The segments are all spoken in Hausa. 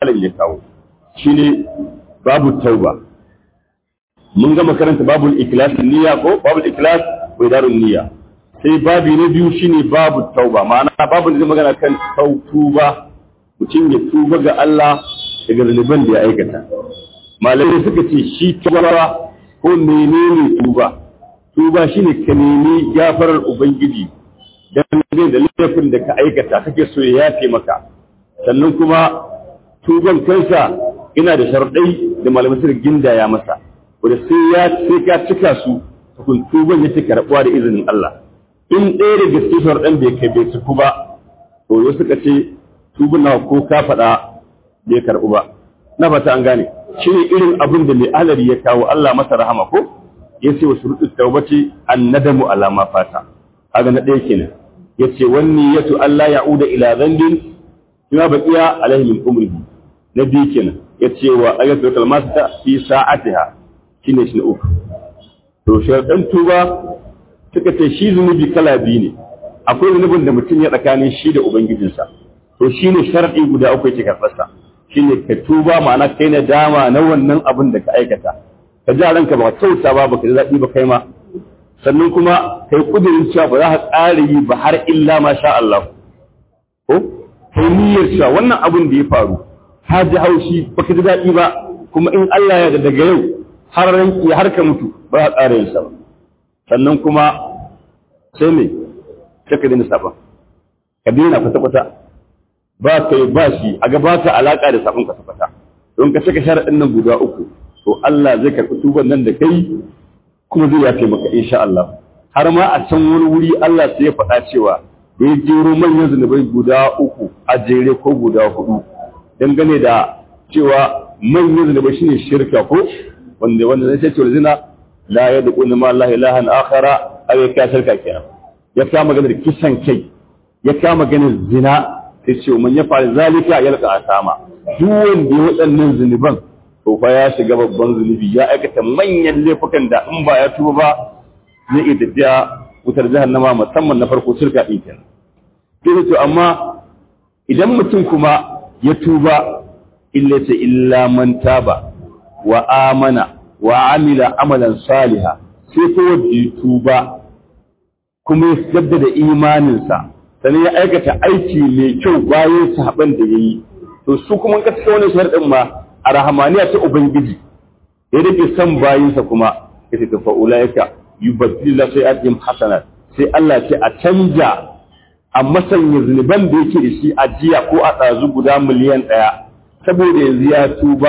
malam ya kawo shine babu tauba mun gama karanta babul ikhlas niyya ko babul ikhlas wa idarun niyya sai babi na biyu shine babu tauba ma'ana babu da zai magana kan tuba mutum ya tuba ga Allah daga zunuban da ya aikata malamai suka ce shi tuba ko menene tuba tuba shine ka nemi gafarar ubangiji dan da laifin da ka aikata kake so ya yafe maka sannan kuma tuban kansa ina da sharuɗai da malamai suka gindaya masa wanda sai ya sai ka cika su tukun tuban yake karɓuwa da izinin Allah in ɗaya da gaske sharuɗan bai kai bai ciku ba to yau suka ce tuban nawa ko ka faɗa bai karɓu ba na fata an gane shi ne irin abin da mai alari ya kawo Allah masa rahama ko ya ce wa shuruɗin taubati annadamu alama fata kaga na ɗaya kenan ya ce wani yatu Allah ya'uda ila zambin kuma baqiya alaihi min umrihi na biyu kenan ya ce wa ayatul kalmata fi sa'atiha shine shi na uku to sharaɗan tuba suka ce shi zunubi kala biyu ne akwai zunubin da mutum ya tsakanin shi da ubangijinsa to shine sharaɗi guda uku yake karɓarsa shine ka tuba ma'ana kai na dama na wannan abin da ka aikata ka ji ranka ba kyauta ba baka ji daɗi ba kai ma sannan kuma kai kudirin cewa ba za ka ƙara yi ba har illa ma sha Allah ko kai niyyar cewa wannan abin da ya faru ka ji haushi baka ji daɗi ba kuma in Allah ya daga yau har ranki har ka mutu ba za ka ƙara yin sa ba sannan kuma sai me sai ka daina saban ka daina kwata-kwata ba ka yi ba shi a gaba ka alaƙa da sabon kwata-kwata don ka saka sharaɗin nan guda uku to Allah zai karɓi tuban nan da kai kuma zai yafe maka insha Allah har ma a can wani wuri Allah sai ya faɗa cewa da ya jero manyan zunubai guda uku a jere ko guda hudu dangane da cewa manyan zunubai shine shirka ko wanda wanda zai ce zina la yadquna ma Allah ilahan akhara aw ya shirka kenan ya kama maganar kisan kai ya kama maganar zina sai ce man ya fara zalika yalqa asama duk wanda ya waɗannan zunuban to fa ya shiga babban zunubi ya aikata manyan laifukan da in ba ya tuba ba zai iya tafiya wutar jahannama musamman na farko shirka din kenan sai to amma idan mutum kuma ya tuba illa ce illa man taba wa amana wa amila amalan saliha sai ko wanda ya tuba kuma ya jaddada imaninsa sannan ya aikata aiki mai kyau bayan sahaban da ya yi to su kuma ka cika wani sharɗin ma a rahamaniya ta ubangiji ya rike son bayinsa kuma ya ce tafa ulaika yubaddila sai ajim hasanat sai Allah ce a canja a masanya zunuban da yake da shi a jiya ko a ɗazu guda miliyan ɗaya saboda yanzu ya tuba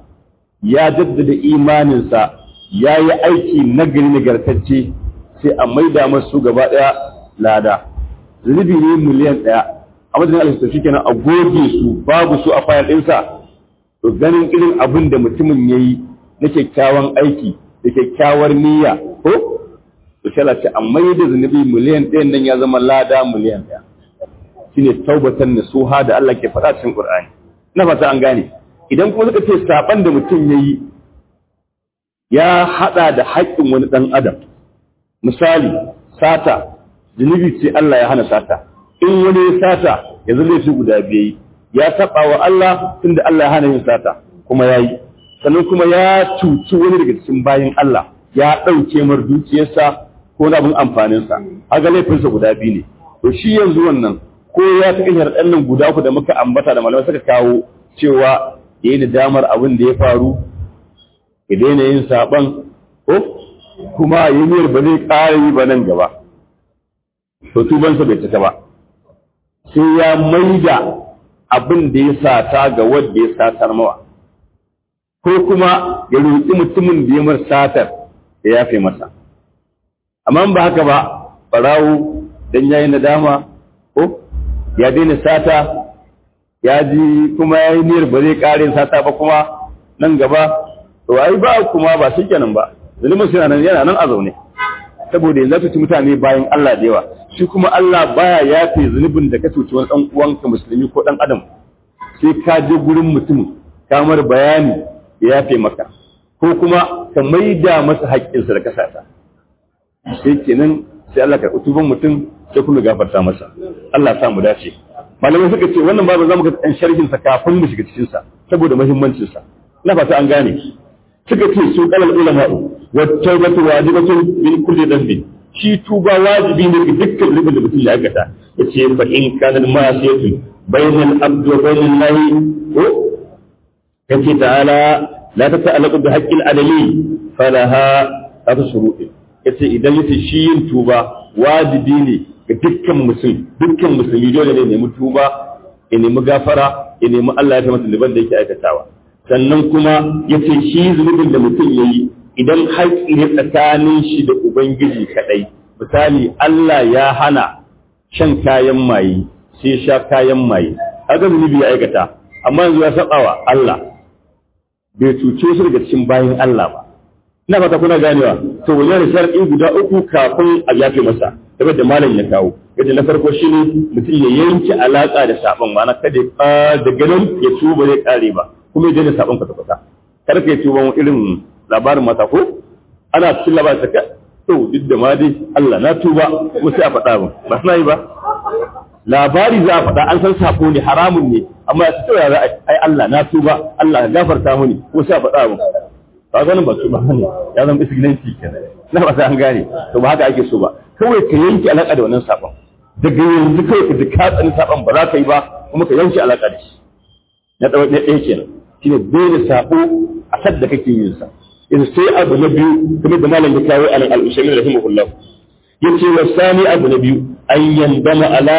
ya jaddada imaninsa ya yi aiki nagari nagartacce sai a maida masu gaba ɗaya lada zunubi ne miliyan ɗaya a wajen alista shi kenan a goge su babu su a fayar ɗinsa to ganin irin abin da mutumin ya yi na kyakkyawan aiki da kyakkyawar niyya ko to sai ce a maida zunubi miliyan ɗayan nan ya zama lada miliyan ɗaya shine taubatan nasuha da Allah ke faɗa cikin Qur'ani na fata an gane idan kuma suka ce saban da mutum ya yi ya haɗa da haƙƙin wani ɗan adam misali sata zunubi ce Allah ya hana sata in wani ya sata yanzu laifi guda biyu ya saba wa Allah tunda Allah ya hana yin sata kuma ya yi sannan kuma ya cuci wani daga cikin bayan Allah ya ɗauke mar dukiyarsa ko na abin amfaninsa aga laifinsa guda biyu ne to shi yanzu wannan ko ya ta kashar ɗan nan guda uku da muka ambata da malamai suka kawo cewa ya yi da damar abin da ya faru ya daina yin saɓan ko kuma yi niyyar ba zai ƙara yi ba nan gaba to tubansa bai cika ba sai ya maida abin da ya sata ga wanda ya satar mawa ko kuma ya roƙi mutumin da ya mar satar ya yafe masa amma ba haka ba ɓarawo don ya yi nadama ko ya daina sata ya ji kuma ya yi niyyar ba zai ƙarin sata ba kuma nan gaba to ai ba kuma ba shi kenan ba zalimin suna nan yana nan a zaune saboda yanzu cuci mutane bayan Allah da yawa shi kuma Allah baya yafe zunubin da ka cuci wani dan uwanka musulmi ko dan adam sai ka je gurin mutum ka mar bayani ya yafe maka ko kuma ka maida masa haƙƙinsa da kasata sai kenan sai Allah ka tuban mutum sai kuma gafarta masa Allah ya sa mu dace malamai suka ce wannan babu zamu ga ɗan sharhin sa kafin mu shiga cikin sa saboda muhimmancin sa ina fata an gane suka ce su kalal ulama'u wa tawbatu wajibatun min kulli dhanbi shi tuba wajibi ne ga dukkan rubin da mutum ya aikata yace fa in kana ma'asiyatun bainal abdi wa bainal lahi ko kace ta'ala la tata'allaqu bi haqqil adami falaha ta shuruɗi yace idan yace shi yin tuba wajibi ne ga dukkan musulmi dukkan musulmi dole ne nemi tuba ya nemi gafara ya nemi Allah ya ta masa liban da yake aikatawa sannan kuma yace shi zunubin da mutum yayi idan haƙƙi ne tsakanin shi da ubangiji kadai misali Allah ya hana shan kayan maye sai sha kayan maye haka zunubi ya aikata amma yanzu ya saba wa Allah bai cuce su daga cikin bayan Allah ba ina fata kuna ganewa to wannan sharadi guda uku kafin a yafe masa game da malam ya kawo yadda na farko shine mutum ya yanke alaka da sabon ma'ana kada da ganin ya tuba zai kare ba kuma ya daina sabon kwata kwata kar ka yi tuba irin labarin mata ko ana cikin labarin saka to duk da ma dai Allah na tuba kuma sai a faɗa ba ba na yi ba labari za a faɗa an san sako ne haramun ne amma ya fito ya za ai Allah na tuba Allah ya gafarta mini ko sai a faɗa ba ba ganin ba tuba ne ya zama isgilanci kenan na ba an gane to ba haka ake so ba kawai ka yanke alaka da wannan sabon daga yanzu kawai ka ji ka tsani sabon ba za ka yi ba kuma ka yanke alaka da shi na ɗaya ɗaya kenan shine dole sabo a sadda kake yin sa yanzu sai abu na biyu kuma da malam ya kawo anan al-usaimi rahimahullah yace wa sani abu na biyu an yandama ala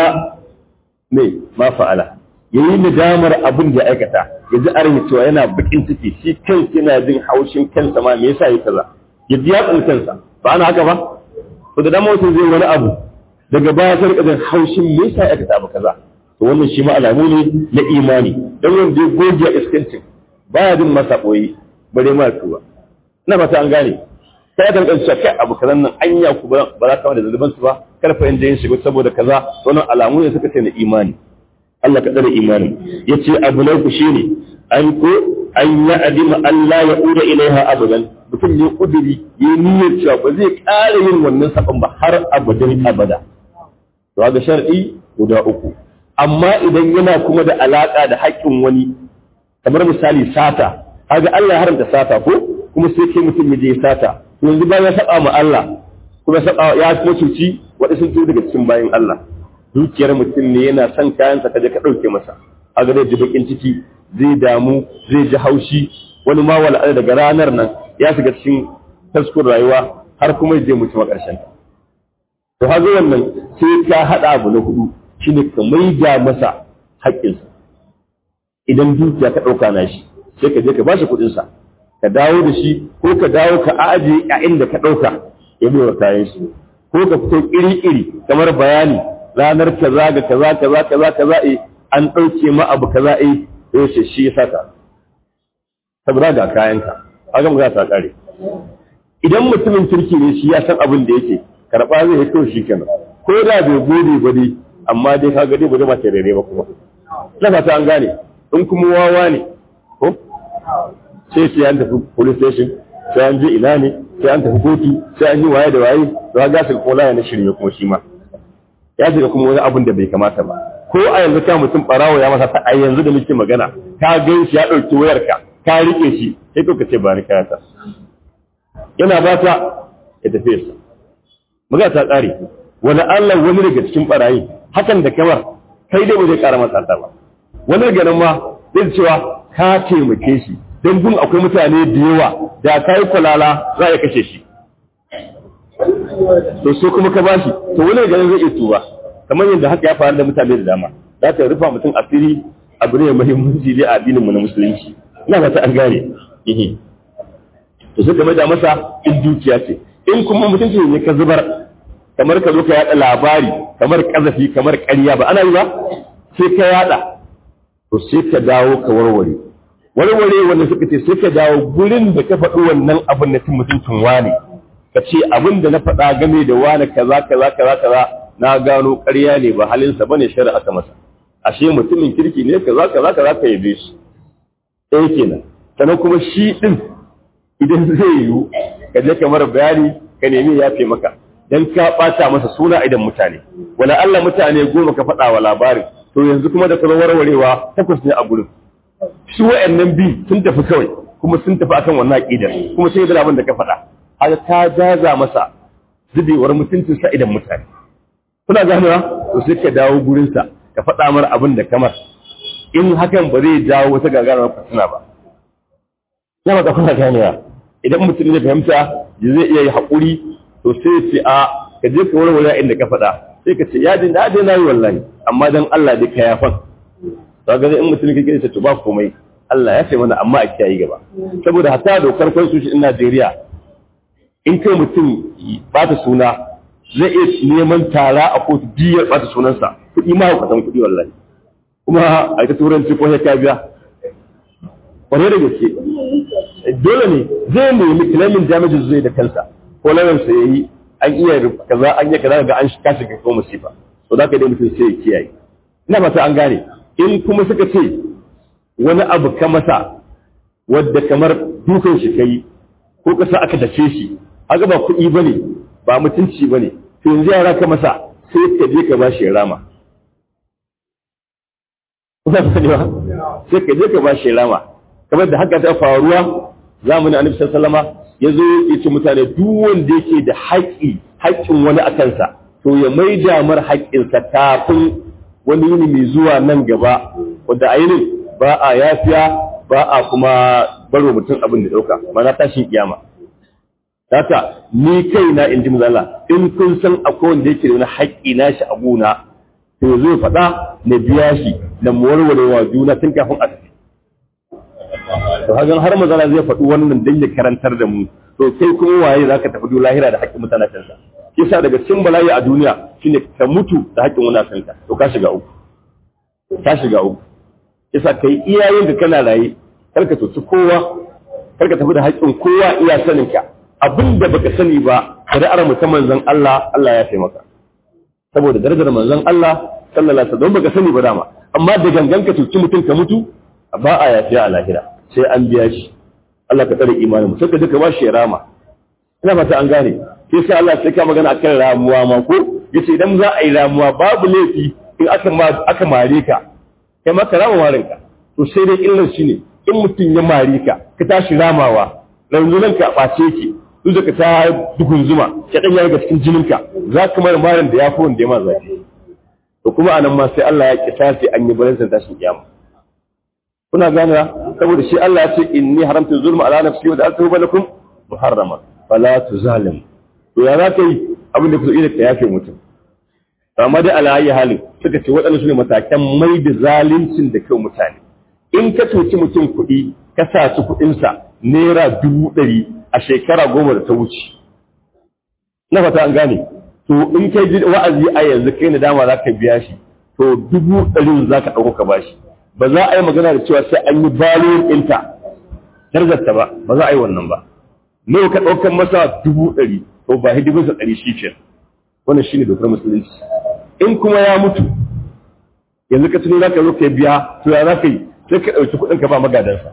me ma fa'ala yayi nadamar abin da ya aikata ya ji arin cewa yana bakin ciki shi kansa yana jin haushin kansa ma me yasa yi kaza ya ji ya kansa ba ana haka ba to da dama mutum zai wani abu daga baya sai rika jin haushin me yasa ya aikata abu kaza to wannan shi ma alamu ne na imani dan wanda ya goge iskancin baya jin masa boye bare ma tuba ina fata an gane sai ka rika kai abu kazan nan anya ku ba za ka da zuluban su ba karfa inda yin shiga saboda kaza wannan alamu ne suka ce na imani Allah ka tsare imanin yace abu na ku shine an ko an ya adima Allah ya ura ilaiha abadan mutum ne kudiri ya niyyar cewa ba zai ƙara yin wannan saban ba har abadan abada to ga shar'i guda uku amma idan yana kuma da alaka da haƙƙin wani kamar misali sata kaga Allah ya haramta sata ko kuma sai kai mutum ya je sata yanzu bayan ya saba ma Allah kuma saba ya kuma cuci waɗansu sun daga cikin bayan Allah dukiyar mutum ne yana son kayansa kaje ka ɗauke masa a ga ji bakin ciki zai damu zai ji haushi wani ma wala daga ranar nan ya shiga cikin taskun rayuwa har kuma zai mutu a ƙarshen to hazo wannan sai ka haɗa abu na hudu shine ka maida masa haƙƙinsa idan dukiya ka ɗauka na shi sai ka je ka bashi kuɗinsa ka dawo da shi ko ka dawo ka ajiye a inda ka ɗauka ya bai wa kayan shi ko ka fito iri-iri kamar bayani ranar kaza ga kaza kaza kaza kaza eh an ɗauke ma abu kaza eh sai ce shi ya saka saboda ga kayanka haka mu za ta kare idan mutumin kirki ne shi ya san abin da yake karɓa zai yi kawai shi kenan ko da bai gode ba dai amma dai ka ga dai ba zai mace rere ba kuma na fata an gane in kuma wawa ne ko sai sai an tafi police station sai an je ina ne sai an tafi kotu sai an yi waye da waye to ga su kola ya na shirye kuma shi ma ya shiga kuma wani abin da bai kamata ba ko a yanzu ka mutum barawo ya masa ta a yanzu da muke magana ka gan shi ya ɗauki wayarka ka rike shi sai ka ce ba ni kayata yana ba ta ya tafi sa magana ta tsare wani Allah wani daga cikin barayi hakan da kamar kai dai ba zai ƙara masa ta ba wani daga nan ma zai cewa ka taimake shi don gun akwai mutane da yawa da ka yi kwalala za a kashe shi to so kuma ka bashi to wani ganin zai iya tuba kamar yadda haka ya faru da mutane da dama za ta rufa mutum asiri abu ne muhimmanci dai a addinin mu na musulunci ina fata an gane ehe to sai game da masa in dukiya ce in kuma mutunci ne ka zubar kamar ka zo ka yada labari kamar kazafi kamar ƙarya ba ana yi ba sai ka yada to sai ka dawo ka warware warware wanda suka ce sai ka dawo gurin da ka faɗi wannan abin na cin mutuncin wane ka ce abin da na faɗa game da wane kaza kaza kaza kaza na gano ƙarya ne ba halinsa bane shari'a aka masa ashe mutumin kirki ne kaza kaza kaza ka yabe shi ɗaya kenan sannan kuma shi ɗin idan zai yiwu ka je kamar bayani ka nemi ya fi maka dan ka ɓata masa suna idan mutane wala Allah mutane goma ka faɗa wa labarin to yanzu kuma da ka warwarewa takwas ne a gurin su wa'annan bi sun tafi kawai kuma sun tafi akan wannan aqidar kuma sai da abin da ka faɗa haka ta jaza masa zubewar mutuncin sa idan mutane kuna ganewa to sai ka dawo gurin sa ka faɗa mar abin da kamar in hakan ba zai jawo wata gagarumar fitina ba ya ba kuna ganewa idan mutum ya fahimta zai iya yi haƙuri to sai ya ce a ka je ka warware inda ka faɗa sai ka ce ya din da dai nayi wallahi amma dan Allah dai ka yafan to ga in mutum kake ce to ba komai Allah ya ce mana amma a kiyaye gaba saboda hatta dokar constitution din Najeriya in kai mutum bata suna zai iya neman tara a kotu biyar bata sunansa kuɗi ma hukatan kuɗi wallahi kuma a ta turanci ko ya biya kwarai da gaske dole ne zai nemi claiming damages zai da kansa ko lawansa ya yi an iya kaza an yi kaza ga an kashi ga ko musifa to da ka dai mutum sai ya kiyaye ina fata an gane in kuma suka ce wani abu ka masa wadda kamar dukan shi kai ko kasa aka dace shi haka ba kuɗi bane ba mutunci bane to yanzu yara ka masa sai ka je ka bashi rama Kuna sani ba? Sai ka je ka bashi rama. Kamar da haka ta faruwa zamanin Annabi sallallahu alaihi ya zo ya ce mutane duk wanda yake da haƙƙi haƙƙin wani a kansa to ya mai damar haƙƙinsa kafin wani yini mai zuwa nan gaba wanda a yinin ba a yafiya ba a kuma baro mutum abin da ɗauka mana tashin kiyama haka ni kai na in ji mazala in kun san akwai wanda yake da wani haƙƙi na shi a gona to zai faɗa na biya shi na warware wa juna tun kafin a tafi to hagan har mazala zai faɗi wannan dan ya karantar da mu to kai kuma waye zaka tafi duk lahira da haƙƙin mutanen kansa kisa daga cikin bala'i a duniya shine ka mutu da haƙƙin wani kanka to ka shiga uku ka shiga uku kisa kai iyayen da kana raye karka tuci kowa karka tafi da haƙƙin kowa iya sanin ka abinda baka sani ba shari'ar mu ta manzon Allah Allah ya taimaka saboda darajar manzon Allah sallallahu alaihi wasallam baka sani ba dama amma da gangan ka tuci mutum ka mutu ba a yafiya a lahira sai an biya shi Allah ka tsare imanin mu sai ka duka ba shi rama ina fata an gane sai sai Allah sai ka magana akan ramuwa ma ko yace idan za a yi ramuwa babu laifi in aka aka mare ka kai ma ka rama marin ka to sai dai illar shi ne in mutum ya mare ka ka tashi ramawa yanzu nan ka ɓace ki duk da ka ta dukun zuma ka ɗan yaga cikin jininka za ka mara marin da ya fi wanda ya ma zafi to kuma anan ma sai Allah ya kisasi an yi balansa tashin kiyama kuna gane saboda shi Allah ya ce inni haramtu zulma ala nafsi wa da'altuhu bainakum muharrama fala tuzalim to ya za ka yi abin da kusa ka yafe mutum amma dai ala ayi halin suka ce waɗannan su ne matakan mai da zaluncin da kai mutane in ka cuci mutum kuɗi ka saci kuɗinsa naira dubu ɗari a shekara goma da ta wuce na fata an gane to in kai ji wa'azi a yanzu kai na dama za ka biya shi to dubu ɗarin za ka ɗauko ka bashi ba za a yi magana da cewa sai an yi balon ɗinta darajarta ba ba za a yi wannan ba nawa ka ɗaukar masa dubu ɗari to ba hidiminsa ɗari shi ke wannan shine dokar musulunci in kuma ya mutu yanzu ka tuni za ka zo ka biya to ya za ka yi sai ka ɗauki kuɗin ka ba magadansa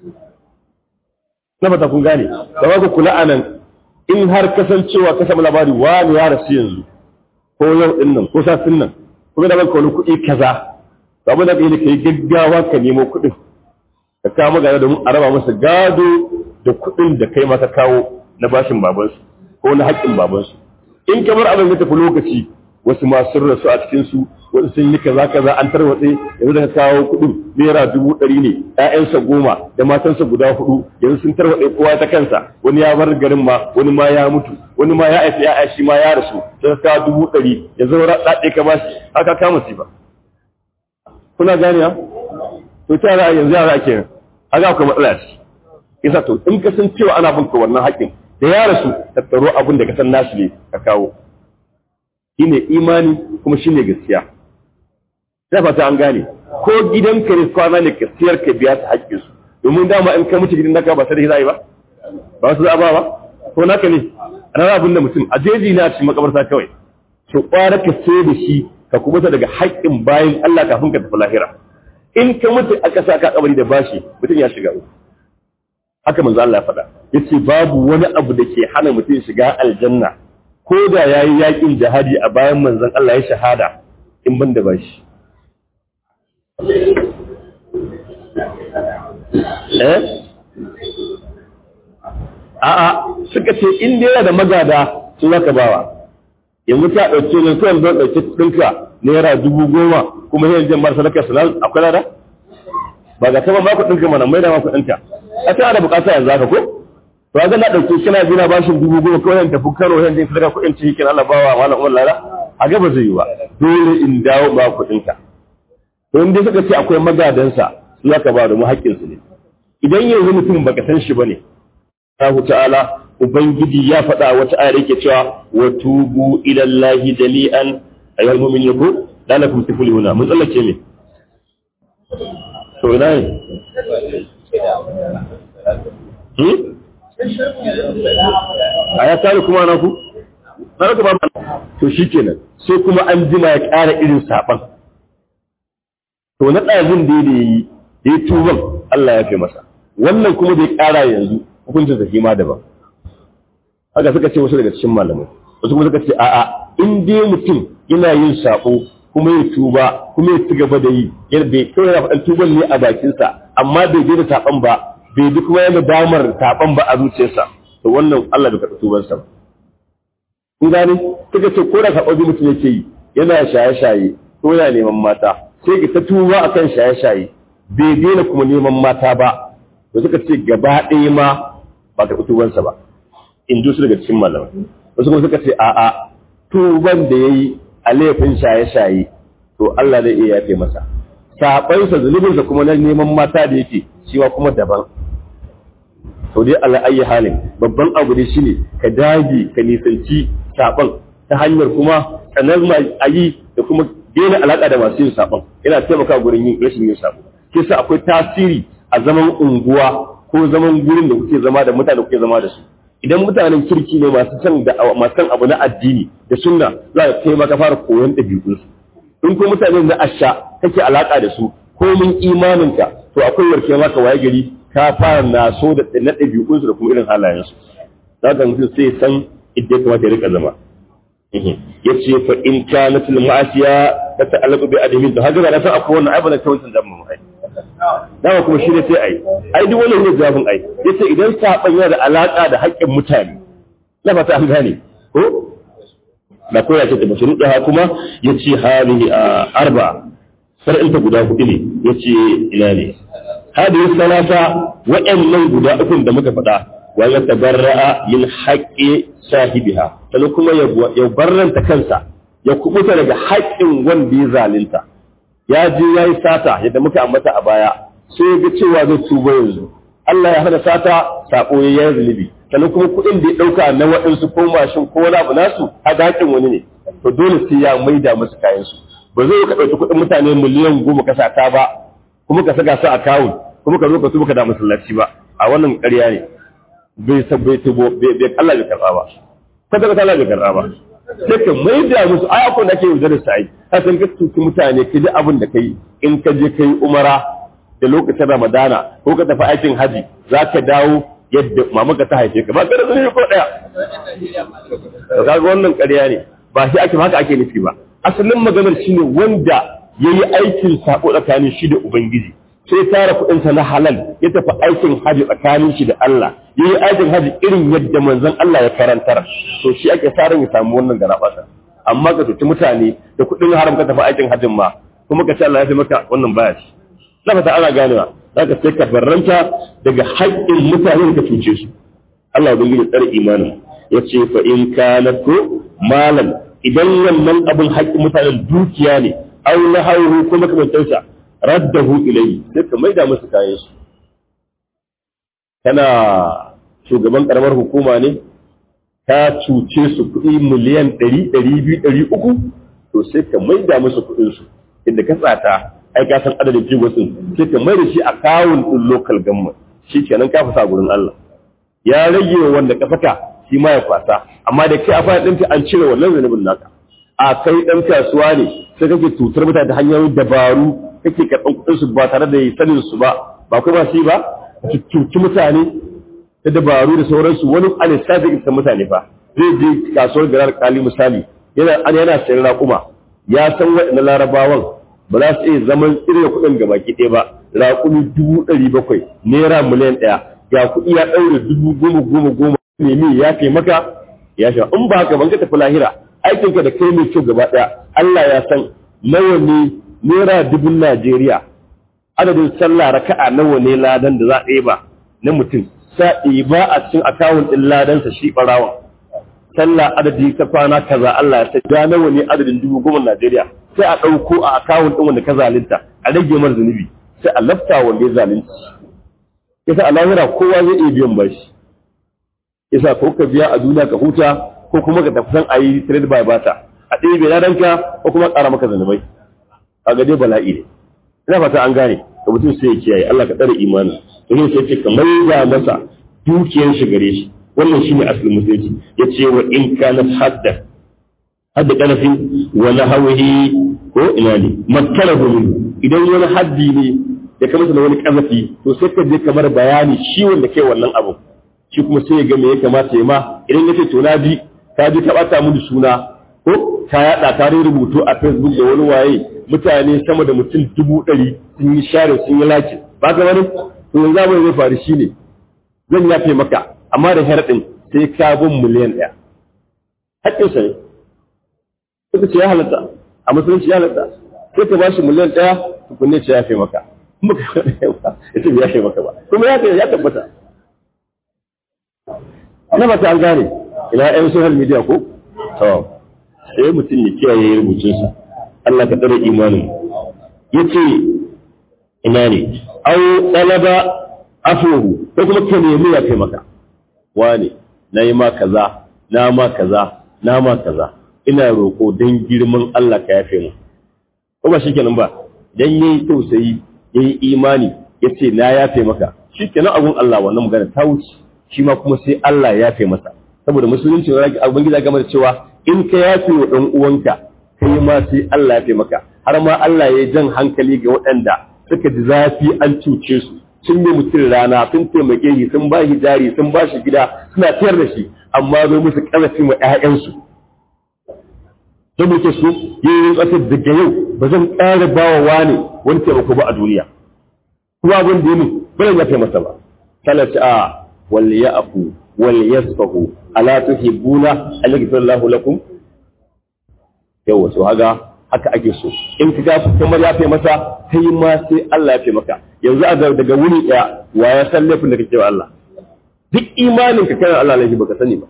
na fata kun gane da ba ku kula a nan in har kasancewa ka samu labari wani ya rasu yanzu ko yau ɗin nan ko satin nan kuma da banka wani kuɗi kaza abin da ka yi gaggawa ka nemo kuɗin ka kawo magana domin a raba masa gado da kuɗin da kai maka kawo na bashin babansu ko na haƙƙin babansu in kamar abin ya tafi lokaci wasu ma sun rasu a cikin su wasu sun yi kaza kaza an tarwatse yanzu da ka kawo kuɗin naira dubu ɗari ne ƴaƴansa goma da matansa guda hudu yanzu sun tarwatse kowa ta kansa wani ya bar garin ma wani ma ya mutu wani ma ya haifi ya'ya shi ma ya rasu sai ka kawo dubu ɗari ya zo ɗaɗe ka bashi haka kama si ba kuna gane ha to ta ra yanzu yara ake nan haka akwai matsala ce yasa to in ka san cewa ana bin ka wannan haƙƙin da ya rasu tattaro abin da ka san nasu ne ka kawo shine imani kuma shine gaskiya sai fata an gane ko gidan ka ne kwana ne ka siyar ka biya ta haƙƙin su domin dama in ka mutu gidan naka ba sai da zai ba ba su za ba ba ko naka ne ana abin da mutum a jeji na cikin makabarta kawai to kwara ka sai da shi ka kubuta daga haƙƙin bayan Allah kafin ka tafi lahira in ka mutu aka sa ka kabari da bashi mutum ya shiga uku haka manzo Allah ya faɗa yace babu wani abu da ke hana mutum shiga aljanna ko da yayi yakin jihadi a bayan manzon Allah ya shahada in ban da bashi eh a'a suka ce in dai yana da magada su zaka bawa yanzu ka ɗauke ne kawai don ɗauki ɗinka naira dubu goma kuma yin jan bar sadaka salam akwai lada ba ga kama ba ku ɗinka mana mai da ma ku ɗinka a ta da bukata yanzu haka ko to ga na ɗauke kina bina bashin dubu goma kawai yan tafi karo yan jin sadaka kuɗin ciki kin Allah bawa malam umar lada a ga ba zai yi ba dole in dawo ba ku ɗinka to in dai suka ce akwai magadansa su zaka ba da mu haƙƙinsu ne idan yanzu mutum baka san shi bane Allah ta'ala Ubangiji ya faɗa wata ayar yake cewa wa tubu ila Allah jami'an ayyuhal mu'minun ko lalakum tuflihuna mun tsallake ne to ina ne hmm aya tare kuma na ku na ku ba to shikenan sai kuma an jima ya ƙara irin saban to na ɗazin da yayi da ya tuban Allah ya fi masa wannan kuma da ya ƙara yanzu hukuncin sa ma daban haka suka ce wasu daga cikin malamai wasu kuma suka ce a'a in dai mutum yana yin sako kuma ya tuba kuma ya ci gaba da yi yana bai kawai yana faɗan tuban ne a bakinsa amma bai daina saɓan ba bai bi kuma yana damar saɓan ba a zuciyarsa to wannan Allah bai karɓi tubansa ba kun gane suka ce ko da saɓon mutum yake yi yana shaye-shaye ko yana neman mata sai ka ta tuba akan shaye-shaye bai daina kuma neman mata ba da suka ce gaba ɗaya ma ba karɓi tubansa ba in ji su daga cikin malamai wasu kuma suka ce a'a tuban da ya yi a laifin shaye-shaye to Allah zai iya yafe masa saɓansa zunubinsa kuma na neman mata da yake shi ma kuma daban to dai Allah ayi halin babban abu ne shine ka dage ka nisanci saɓan ta hanyar kuma tsanar a yi da kuma daina alaƙa da masu yin saɓan yana taimaka gurin yin rashin yin saɓo kisa akwai tasiri a zaman unguwa ko zaman gurin da kuke zama da mutane kuke zama da su idan mutanen kirki ne masu san da masu san abu na addini da sunna za ka kai maka fara koyon ɗabi'un su in ko mutane na asha kake alaka da su ko mun imaninka to akwai warke maka waye gari ka fara naso da na ɗabi'un su da kuma irin halayen su za ka mutum sai san idda ya kamata ya rika zama ya ce fa in kanat al ma'asiya ta ta'allaqu bi adamin to haka na san akwai wannan ai ba na tawancin da mu ai dama kuma shi ne sai ai ai duk wannan ne jawabin ai yace idan saban yana da alaka da haƙƙin mutane na fata an gane ko da koya ce da shuruɗa kuma yace halihi arba sar'in ta guda hudu ne yace ina ne hadihi salata wa'annan guda uku da muka faɗa wa ya tabarra'a min haqqi sahibiha sannan kuma ya barranta kansa ya kubuta daga haƙƙin wanda ya zalunta ya je ya yi sata yadda muka ambata a baya sai ya ga cewa zai tuba yanzu Allah ya hana sata sako ya yi zunubi sannan kuma kuɗin da ya ɗauka na waɗansu ko mashin ko wani abu nasu a haƙin wani ne to dole sai ya maida musu kayan su ba zai ka ɗauki kuɗin mutane miliyan goma ka sata ba kuma ka saka su a kawun kuma ka zo ka tuba ka da masallaci ba a wannan ƙarya ne bai sabbai tubo bai Allah bai karɓa ba kada ka Allah bai karɓa ba sai ka maida musu ai akwai da ake yaudar sai ka san ka tuki mutane ka ji abin da kai in ka je kai umara da lokacin ramadana ko ka tafi aikin haji za ka dawo yadda mamaka ta haife ka ba ka da zunubi ko daya to kaga wannan ƙarya ne ba shi ake haka ake nufi ba asalin maganar shine wanda yayi aikin sako tsakanin shi da ubangiji sai tara kuɗinsa na halal ya tafi aikin haji tsakanin shi da Allah yayi aikin haji irin yadda manzon Allah ya karantar to shi ake sa ya samu wannan garabasa amma ka tuci mutane da kuɗin haram ka tafi aikin hajjin ma kuma ka ce Allah ya fi maka wannan baya shi na fata ana ganewa za ka sai ka barranta daga haƙƙin mutane da ka cuce su Allah bin gidi tsare imanin ya ce fa in kana ko malam idan wannan abin haƙƙin mutanen dukiya ne au na hauru ko makamantansa raddahu ilayhi sai ka maida musu kayan su kana shugaban karamar hukuma ne ka cuce su kuɗi miliyan ɗari ɗari biyu ɗari uku to sai ka maida musu kuɗin su inda ka tsata ai ka san adadin jigosin sai ka mai da shi a kawun ɗin local government shi kenan ka fasa gurin Allah ya rage wanda ka saka shi ma ya kwasa amma da kai a fara ɗinka an cire wannan zanubin naka a kai ɗan kasuwa ne sai kake tutar mutane ta hanyoyin dabaru kake karɓan kuɗin su ba tare da sanin su ba ba kuma shi ba ka cuci mutane ta dabaru da sauransu wani alisafi ga mutane fa zai je kasuwar garar kali misali yana yana sayar raƙuma ya san waɗannan larabawan ba za su iya zaman irin kuɗin ga baki ɗaya ba raƙumi dubu ɗari bakwai naira miliyan ɗaya ga kuɗi ya ɗaure dubu goma goma goma nemi ya fi maka ya fi in ba haka ban ka tafi lahira aikinka da kai mai kyau gaba ɗaya Allah ya san nawa ne naira dubun Najeriya adadin sallah raka'a nawa ne ladan da za a ɗeba na mutum sa ba a cikin akawun ɗin ladansa shi ɓarawa sallah adadi ta kwana kaza Allah ya sai ga nawa ne adadin dubu goma Najeriya sai a ɗauko a akawun ɗin wanda ka zalunta a rage mar zunubi sai a lafta wanda ya zalunci yasa a lahira kowa zai iya biyan bashi yasa ko ka biya a duniya ka huta ko kuma ka tafi san a yi trade by bata a ɗebe ladanka ko kuma ƙara maka zanubai a dai bala'i ne ina fata an gane ka mutum sai ya kiyaye Allah ka tsare imanin to ne sai ce kamar ya masa dukiyar shi gare shi wannan shine asalin musulunci yace wa in kana hadda hadda kanafin wa nahawihi ko ina ne makkarahu min idan wani haddi ne da ka masa da wani kazafi to sai ka je kamar bayani shi wanda kai wannan abu shi kuma sai ya ga me ya kamata ya ma idan yace to na ji ka ji ka bata mu suna ko ka yada ka rubutu a Facebook da wani waye mutane sama da mutum dubu ɗari sun yi share sun yi laki ba ka wani to yanzu abin zai faru shine zan yafe maka amma da harɗin sai ka bin miliyan ɗaya haƙƙinsa ne suka ce ya halatta a musulunci ya halatta sai ka bashi miliyan ɗaya tukunne ce ya fi maka kuma ka ya ce ya fi maka ba kuma ya ya tabbata na ba ta an gane ina yan social media ko to sai mutum ya kiyaye rubutunsa Allah ka tsare imanin yace ina ne au talaba afuhu ko kuma ka nemi ya kai maka wane na yi ma kaza na ma kaza na ma kaza ina roƙo don girman Allah ka yafe mu ko ba shikenan ba dan yayi tausayi yayi imani yace na yafe maka shikenan abun Allah wannan magana ta wuce shi ma kuma sai Allah ya yafe masa saboda musulunci abin gida game da cewa in ka yafe wa dan uwanka kai ma sai Allah ya yafe maka har ma Allah ya jan hankali ga waɗanda suka ji zafi an cuce su sun yi mutum rana sun taimake shi sun ba shi jari sun ba shi gida suna tayar da shi amma zo musu ƙarfin wa ƴaƴansu don muke su yi ƙasar daga yau ba zan ƙara ba wa wani wani taimako ba a duniya kuma abin da yi ba zan yafe masa ba talaci a wal ya'fu wal yasfahu ala tuhibbuna an yaghfira Allahu lakum yawa so haga haka ake so in ka ga kamar ya fi masa kai ma sai Allah ya fi maka yanzu a daga wuni ɗaya wa ya san laifin da kake wa Allah duk imanin ka kai Allah laifi baka sani ba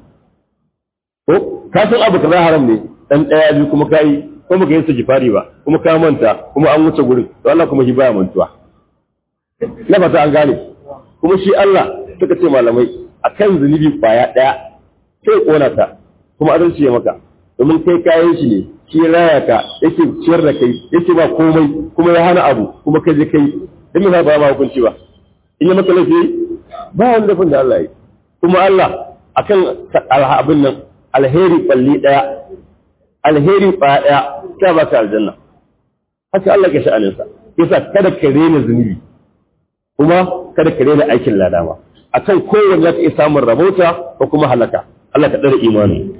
ko ka san abu kaza haram ne dan ɗaya biyu kuma kai ko baka yin sajifari ba kuma ka manta kuma an wuce gurin to Allah kuma shi baya mantuwa na fata an gane kuma shi Allah suka ce malamai akan zunubi kwaya ɗaya sai kona ta kuma adalci ya maka domin kai kayan shi ne shi raya ka yake ciyar da kai yake ba komai kuma ya hana abu kuma kai je kai dan me ba ma hukunci ba in ya maka laifi ba wani dafin da Allah yi kuma Allah akan abin nan alheri balli daya alheri ba daya ta ba ka aljanna haka Allah ke sha'anin sa yasa kada ka rena zunubi kuma kada ka rena aikin ladama akan kowanne zaka iya samun rabauta ko kuma halaka Allah ka dare imani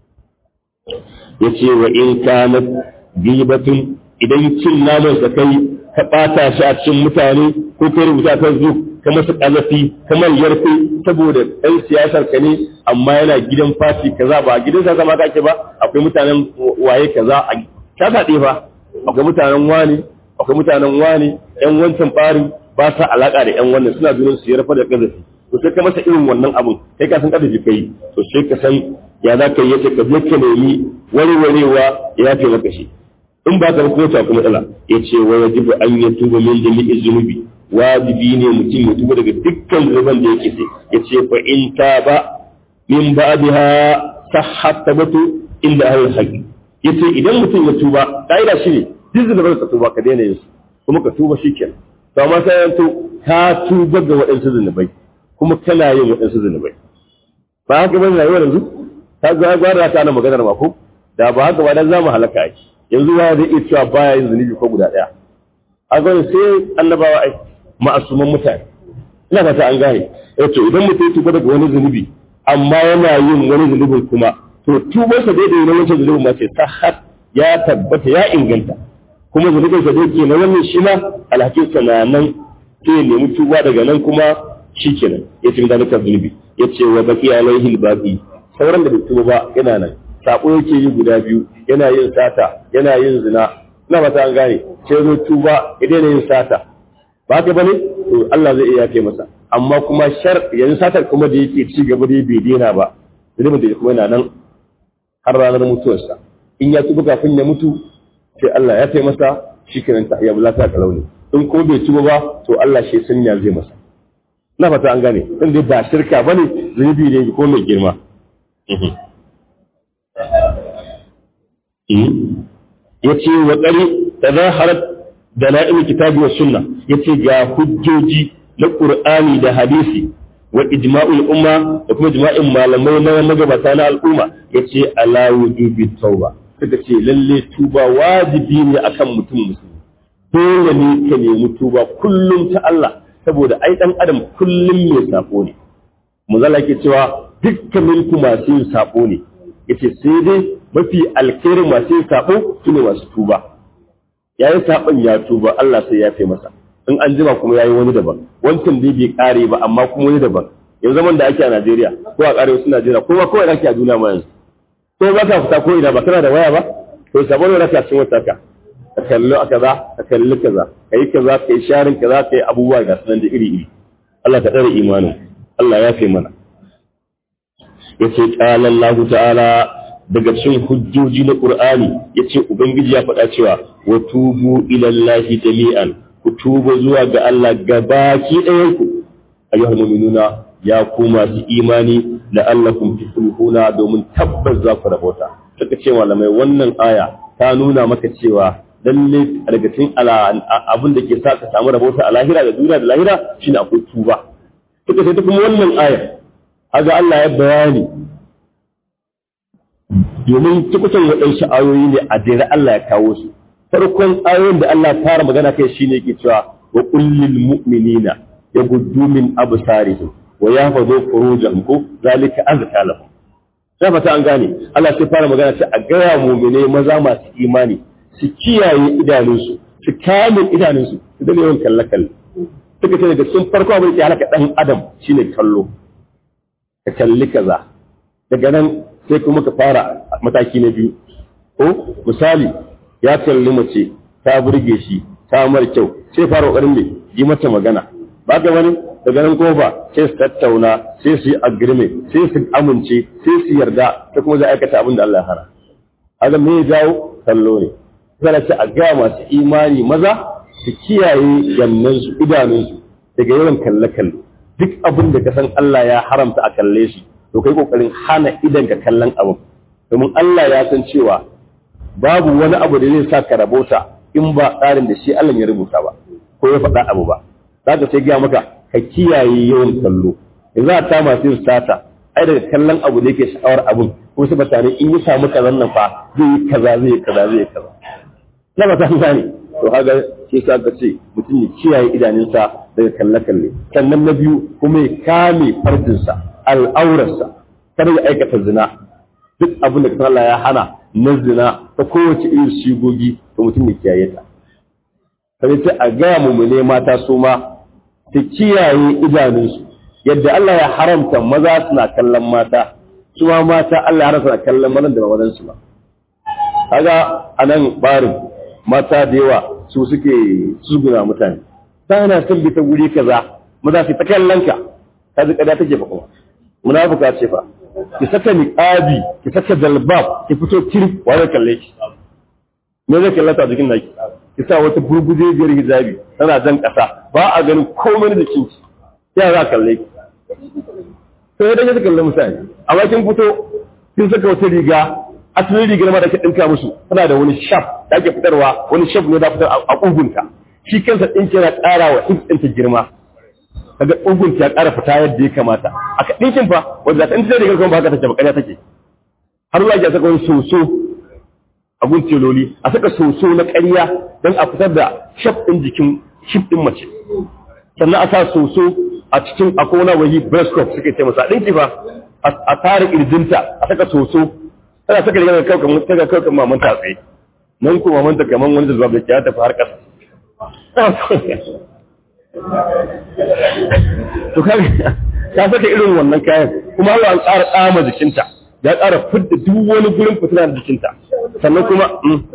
yace wa in kana gibatun idan cin naman sa kai ka ɓata shi a cikin mutane ko ka rubuta ta zo ka masa ƙazafi kamar yarfe saboda ɗan siyasar ka ne amma yana gidan fati kaza ba gidan sa zama kake ba akwai mutanen waye kaza a ta faɗe fa akwai mutanen wani akwai mutanen wani ƴan wancan ɓarin ba sa alaƙa da ƴan wannan suna junan su yarfa da ƙazafi to sai ka masa irin wannan abun kai ka san ƙazafi kai to sai ka san ya za ka yi yace ka je ka nemi warwarewa ya fi maka shi in ba ka kuma ta kuma matsala ya ce wa yajibu an ya tuba min jami'i zunubi wajibi ne mutum ya tuba daga dukkan zunuban da yake sai ya ce fa in ta ba min ba'daha sahhat tabatu inda ahli haqi ya ce idan mutum ya tuba kaida shi ne duk zunuban ka tuba ka daina yin su kuma ka tuba shikenan to amma sai ya to ka tuba ga waɗansu zunubai kuma kana yin waɗansu zunubai ba haka bane rayuwar yanzu ta ga gwara ta na maganar ma ko da ba haka ba dan zamu halaka ai yanzu ba zai iya cewa baya yin zunubi ko guda ɗaya a gwani sai annabawa ai ma'asuman mutane ina fata an gane eh to idan mutum ya tuba daga wani zunubi amma yana yin wani zunubin kuma to tubarsa dai da wani wancan zunubin ma ce sahat ya tabbata ya inganta kuma zunubin sa dai ke na wannan shi ma alhakin sa na nan sai ya nemi tuba daga nan kuma shikenan ya ce da naka zunubi ya ce wa baki alaihi albaqi sauran da bai tuba ba yana nan sako yake yi guda biyu yana yin sata yana yin zina ina ba ta an gane sai zo tuba ya daina yin sata ba ka bane to Allah zai iya yafe masa amma kuma shar yanzu satar kuma da yake ci gaba da bai daina ba zunubin da kuma yana nan har ranar mutuwarsa in ya tuba kafin ya mutu sai Allah ya taimaka masa shikenan ta ya bulata ka launi in ko bai tuba ba to Allah shi sanya zai masa na fata an gane in dai ba shirka bane zunubi ne ko mai girma yace wa qari tadaharat dalail kitabi wa sunna yace ga hujjoji na qur'ani da hadisi wa ijma'ul umma da kuma ijma'in malamai na magabata na al'umma yace ala wujubi tauba suka ce lalle tuba wajibi ne akan mutum musulmi dole ne ka nemi tuba kullum ta Allah saboda ai dan adam kullum mai sako ne muzalla ke cewa dukkanin ku masu yin sako ne yace sai dai mafi alkhairin masu yin sako sune masu tuba yayi sakon ya tuba Allah sai ya fi masa in an jima kuma yayi wani daban wancan dai bai kare ba amma kuma wani daban yanzu zaman da ake a Najeriya ko a kare wasu Najeriya ko ba kawai ake a duniya ma yanzu ko ba ka fita ko ina ba kana da waya ba to sabon da ka cin wata ka ka kalli a kaza ka kalli kaza ka yi kaza ka yi sharin kaza ka yi abubuwa ga sunan da iri iri Allah ka tsare imanin Allah ya fi mana yace qala Allah ta'ala daga cikin hujjoji na Qur'ani yace ubangiji ya faɗa cewa wa tubu ila Allah jami'an ku tuba zuwa ga Allah gabaki ɗayan ku ayyuhal mu'minuna ya ku masu imani la'allakum tuflihuna domin tabbas za ku rabota suka ce malamai wannan aya ta nuna maka cewa lalle daga cikin abin da ke sa ka samu rabota a lahira da duniya da lahira shine akwai tuba suka ce ta kuma wannan aya haga Allah ya bayani domin tukutan waɗansu ayoyi ne a jere Allah ya kawo su farkon ayoyin da Allah ya fara magana kai shine yake cewa wa kullil mu'minina yaghuddu min absarihim wa yahfazu furujahum ko zalika azka lahum sai fata an gane Allah sai fara magana ta a gaya mu'mine maza masu imani su kiyaye idanunsu su kame idanunsu su dane yawan kalle kalle suka ce daga sun farko abin da ya halaka dan adam shine kallo ka kalli kaza daga nan sai kuma ka fara mataki na biyu ko misali ya kalli mace ta burge shi ta mar kyau sai fara kokarin ne yi mata magana ba ga wani daga nan kofa sai su tattauna sai su yi agreement sai su amince sai su yarda ta kuma za a aikata abin da Allah ya hana haka me ya jawo kallo ne sai ce a ga masu imani maza su kiyaye yannansu idanunsu daga yawan kalle kalle duk abin da ka san Allah ya haramta a kalle shi to kai kokarin hana idan ka kallon abin domin Allah ya san cewa babu wani abu da zai sa ka rabota in ba tsarin da shi Allah ya rubuta ba ko ya faɗa abu ba za ka sai gaya maka ka kiyaye yawan kallo in za ta masu yin sata ai daga kallon abu da yake sha'awar abun ko su mutane in yi samu kazan nan fa zai yi kaza zai yi kaza zai yi kaza na ba ta gane to haka shi sa ka ce mutum ya kiyaye idanunsa daga kalle kalle sannan na biyu kuma ya kame farjinsa al'aurarsa kar ya aikata zina duk abin da Allah ya hana na zina ta kowace irin shigogi to mutum ya kiyaye ta sai sai a gaya mu ne mata su ma su kiyaye idanunsu yadda Allah ya haramta maza suna kallon mata su ma mata Allah ya haramta suna kallon mazan da ba mazan su ba kaga anan barin mata da yawa su suke suguna mutane ta na son bi ta guri kaza maza su ta kallon ka ka ji kada take fa kuma munafuka ce fa ki saka niqabi ki saka dalbab ki fito kirif wani kalle ki me zai kallata jikin naki ki sa wata burguje biyar hijabi tana jan ƙasa ba a ganin komai da kinki ya za kalle ki sai dai ya kalle mutane amma kin fito kin saka wata riga asalin rigar ma da ka dinka musu tana da wani shaf da ake fitarwa wani shaf ne da fitar a ƙugunta shi kansa ɗinki yana ƙara wa ɗinta girma kaga ƙugunta ya ƙara fita yadda ya kamata a ka ɗinkin fa wanda ta ɗinta rigar kuma ba haka take ba ƙarya take har zuwa ya saka wani soso abun teloli a saka soso na ƙarya don a fitar da shaf ɗin jikin shif ɗin mace sannan a sa soso a cikin akona wahi breastcock suke ce masa ɗinki fa a tare ƙirjinta a saka soso tana saka rigar kawai kamar ta kawai kamar mamanta a tsaye nan ko mamanta kamar wani da zuwa da ya tafi har ƙasa to ka ka saka irin wannan kayan kuma Allah an ƙara tsama jikinta ya ƙara fidda duk wani gurin fitina da jikinta sannan kuma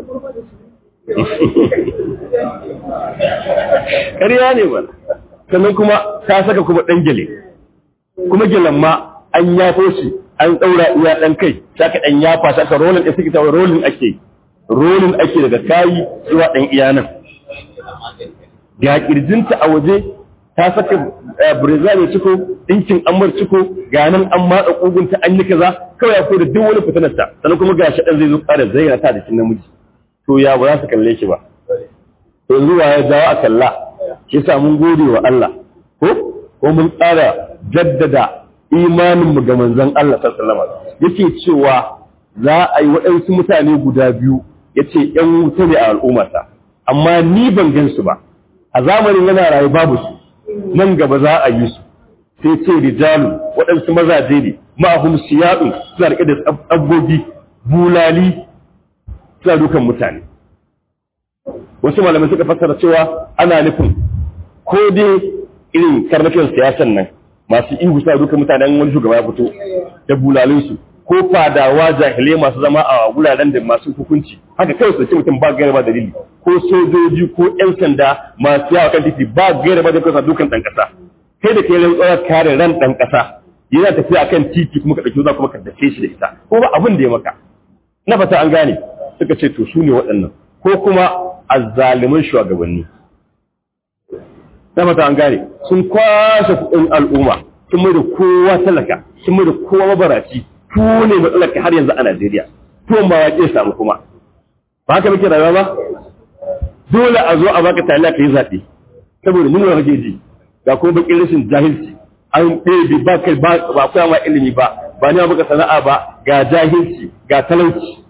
ƙarya ne ba sannan kuma ta saka kuma ɗan gele kuma gelen ma an yafo shi an ɗaura iya ɗan kai ta ka ɗan yafa ta ka rolin ɗin suke tawa rolin ake rolin ake daga kayi zuwa ɗan iya nan ga ƙirjinta a waje ta saka breza mai ciko ɗinkin amur ciko ga nan an matsa ƙugunta an yi kaza kawai ya da duk wani fitinarta sannan kuma ga shi ɗan zai zo ƙara zayyana ta da namiji to ya ba za su kalle shi ba to zuwa ya jawo a kalla shi sa mun gode wa Allah ko ko mun ƙara jaddada imanin mu ga manzon Allah sallallahu alaihi wasallam yake cewa za a yi waɗansu mutane guda biyu yace ƴan wuta ne a al'ummata amma ni ban gan su ba a zamanin yana rayu babu su nan gaba za a yi su sai ce rijalu waɗansu mazaje ne ma'ahum siyadu suna rike da tsabbobi bulali suna dukan mutane wasu malamai suka fassara cewa ana nufin ko dai irin karnakin siyasan nan masu ihu suna dukan mutanen wani shugaba ya fito da bulalinsu ko fadawa jahilai masu zama a wuraren da masu hukunci haka kawai su ce mutum ba gaira ba dalili ko sojoji ko yan sanda masu yawa kan titi ba gaira ba dalili dukan ɗan ƙasa kai da kai rantsuwa kare ran ɗan ƙasa yana tafiya kan titi kuma ka ɗauki za kuma ka dace shi da ita ko ba abin da ya maka na fata an gane suka ce to su ne waɗannan ko kuma azzaliman shugabanni na fata an gane sun kwashe kuɗin al'umma sun mai da kowa talaka sun mai da kowa mabaraci ku ne matsalar har yanzu a Najeriya to ma ya ke samu kuma ba haka muke rayuwa ba dole a zo a baka taliya ka yi zaɓe saboda mun rage ji ga kuma bakin rashin jahilci an ɗebe ba kai ba koya ma ilimi ba ba ne baka sana'a ba ga jahilci ga talauci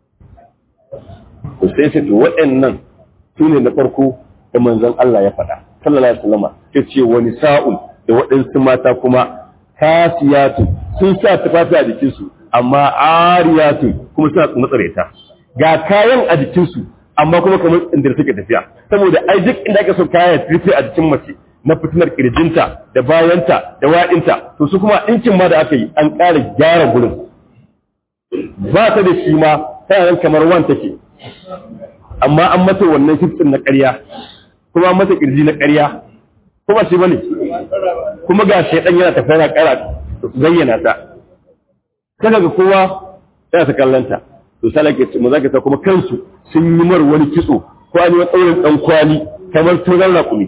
to sai sai to waɗannan su ne na farko da manzon Allah ya faɗa sallallahu alaihi wasallam ya ce wani sa'ul da waɗansu mata kuma kasiyatu sun sa tufafi a jikinsu amma ariyatu kuma suna matsareta ga kayan a jikinsu amma kuma kamar inda suke tafiya saboda ai duk inda aka so kayan rufe a jikin mace na fitinar kirjinta da bayanta da wa'inta to su kuma ɗinkin ma da aka yi an ƙara gyara gurin ba ta da shi ma tana nan kamar wan take amma an mata wannan hiftin na ƙarya kuma an mata kirji na ƙarya kuma shi bane kuma ga shaidan yana tafiya na ƙara zayyana ta kaga ga kowa yana ta kallanta to sai ke mu zaka ta kuma kansu sun yi mar wani kitso ko an yi wani tsaurin dan kwali kamar turan rakumi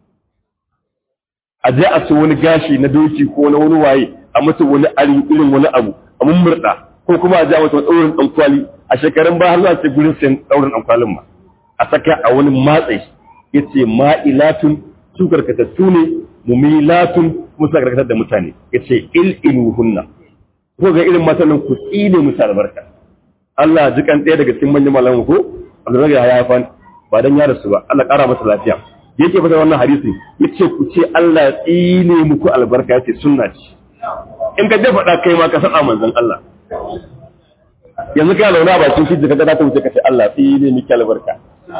a je a su wani gashi na doki ko na wani waye a mata wani ari irin wani abu a mummurda ko kuma a je a mata wani tsaurin dan kwali a shekarun ba har zuwa ce gurin sayan tsaurin dan kwalin ma a saka a wani matsayi yace ma'ilatun su karkatattu ne mumilatun kuma suna karkatar da mutane yace il inuhunna ko ga irin matanin ku tsine musu albarka Allah ji kan ɗaya daga cikin manyan malamu ko Allah ya haifan ba dan ya rasu ba Allah ƙara masa lafiya yake fata wannan hadisi yace ku ce Allah ya tsine muku albarka yace sunna ce in ka dafa da kai ma ka saba manzon Allah yanzu kai launa ba kin fiji kaga ta wuce ka ce Allah tsine miki albarka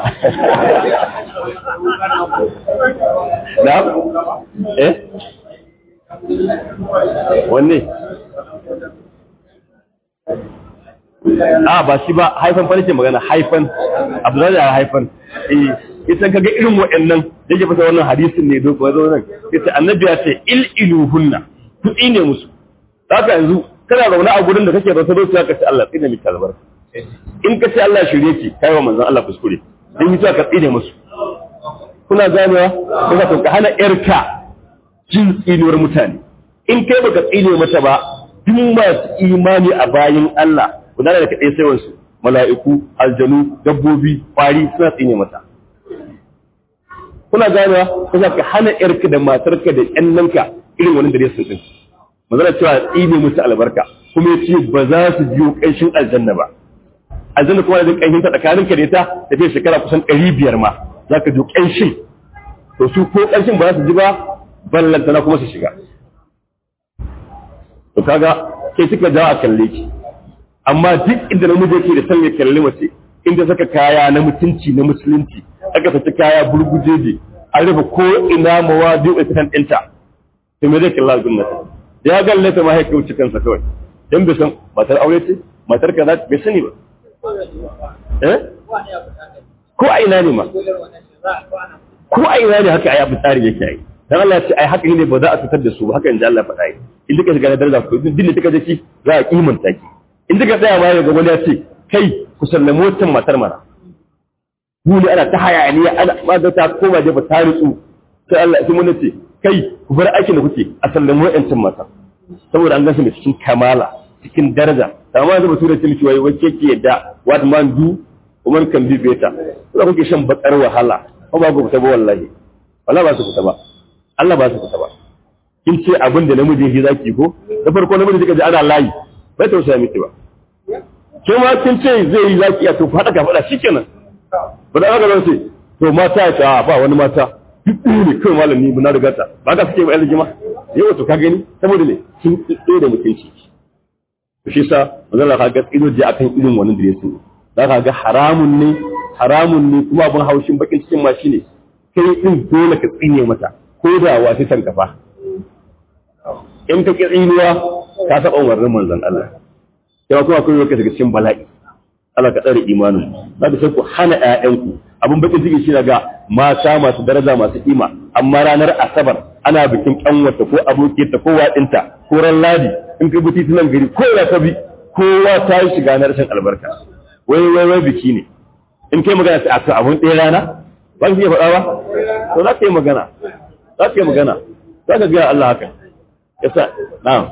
na eh wanne a ba shi ba haifan fa nake magana haifan abdullahi ya haifan eh ita kaga irin waɗannan da yake fasa wannan hadisin ne doko zo nan yace annabi ya ce il iluhunna kudi ne musu haka yanzu kana zaune a gurin da kake rasa doki ka ce Allah tsine miki albarka in ka ce Allah shirye ki kai wa manzon Allah kuskure in yi ka tsine musu kuna ganewa kuma ka hana yarka jin tsinuwar mutane in kai baka tsine mata ba duk masu imani a bayin Allah guda da kaɗai sai wasu mala'iku aljanu dabbobi ƙwari suna tsine mata kuna ganewa kuma ka hana yarka da matarka da ƴannanka irin wani dare sun din magana cewa tsine musu albarka kuma ya ce ba za su biyo ƙanshin aljanna ba aljanna kuma da ƙanshin ta tsakanin ka da ita da fiye shekara kusan ɗari biyar ma za ka biyo ƙanshin to su ko ƙanshin ba za su ji ba ballantana kuma su shiga to kaga kai suka jawo a kalle ki amma duk inda namiji yake da son ya kalli mace inda saka kaya na mutunci na musulunci aka saki kaya burgujeje an rufe ko ina mawadi'u itan ɗinta to me zai kalla gunnata ya galle ta ma ya kauce kansa kawai dan bai san matar aure ce matar kaza bai sani ba eh ko a ina ne ma ko a ina ne haka ayi abu tsari yake yi dan Allah ya ce ai haka ne ba za a fitar da su ba haka inda Allah faɗa yi in duka shiga na daraja ko din da kika je ki za a kimanta ki in duka tsaya ma ga wani ya ce kai ku sallamo wancan matar mana mu ne ana ta hayaniya ana ma da ta koma jefa ta rutsu sai Allah sai mun ce kai ku bar aikin da kuke a sallamo wancan matar saboda an gansu ne cikin kamala cikin daraja amma yanzu bature ce miki wai wace ke yadda what man do woman can be better kuma kuke shan bakar wahala ko ba ku fita ba wallahi wallahi ba su fita ba Allah ba su fita ba kin ce abin da namiji yake zaki ko da farko namiji kika ji ana layi bai tausaya miki ba ke ma kin ce zai yi zaki a to ku hada ka fada shikenan ba da aka ce to mata ya ta ba wani mata duk ne kai malami na riga ta ba ka suke ba aljima yau to ka gani saboda ne kin tsaye da mutunci shi sa manzon Allah ga ido je akan irin wannan dressing za ka ga haramun ne haramun ne kuma abin haushin bakin cikin ma shine kai din dole ka tsine mata ko da wasu san kafa in ka ki tsinuwa ka saba umarnin manzon Allah sai kuma akwai lokaci daga cikin bala'i Allah ka tsare imanin za ka sai ku hana ƴaƴanku abin bakin ciki shi ga mata masu daraja masu kima amma ranar asabar ana bikin kanwata ko abokiyarta ko waɗinta ko ran ladi in ka bi titunan gari ko ya ka bi kowa ta yi shiga na rashin albarka wai wai wai biki ne in kai magana sai a abun ɗaya rana ba ka iya faɗa ba to za ka yi magana za ka yi magana za ka gaya Allah haka yasa na'am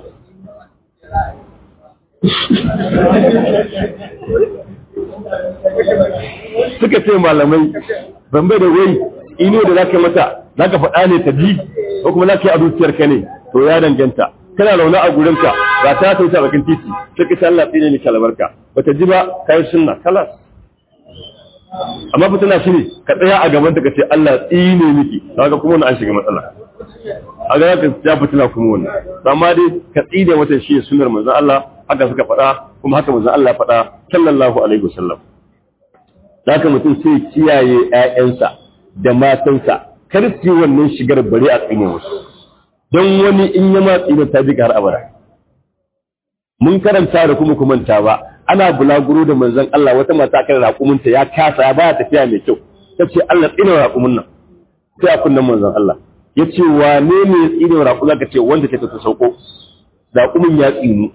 suka ce malamai ban bai da wai ino da zaka mata zaka faɗa ne ta ji ko kuma zaka yi a zuciyarka ne to ya danganta kana launa a gurinka ga ta ta wuce a bakin titi sai ka Allah tsine ni kalbarka bata ji ba kai sunna kalas amma fa tana shine ka tsaya a gaban ta kace Allah tsine miki kaga kuma wannan an shiga matsala a ga ka ja fitina kuma wannan amma dai ka tsine mata shi sunnar manzon Allah haka suka faɗa kuma haka manzon Allah faɗa sallallahu alaihi wasallam haka mutum sai kiyaye ƴaƴansa da matansa kar su yi wannan shigar bare a tsine musu don wani in ya matsi da ta ji har abada mun karanta da kuma kumanta ba ana bulaguro da manzon Allah wata mata kan raƙuminta ya kasa ya baya tafiya mai kyau ta ce Allah tsine raƙumin nan sai a kunnan manzon Allah ya ce wane ne tsine raƙu zaka ce wanda ta ta sauko raƙumin ya tsinu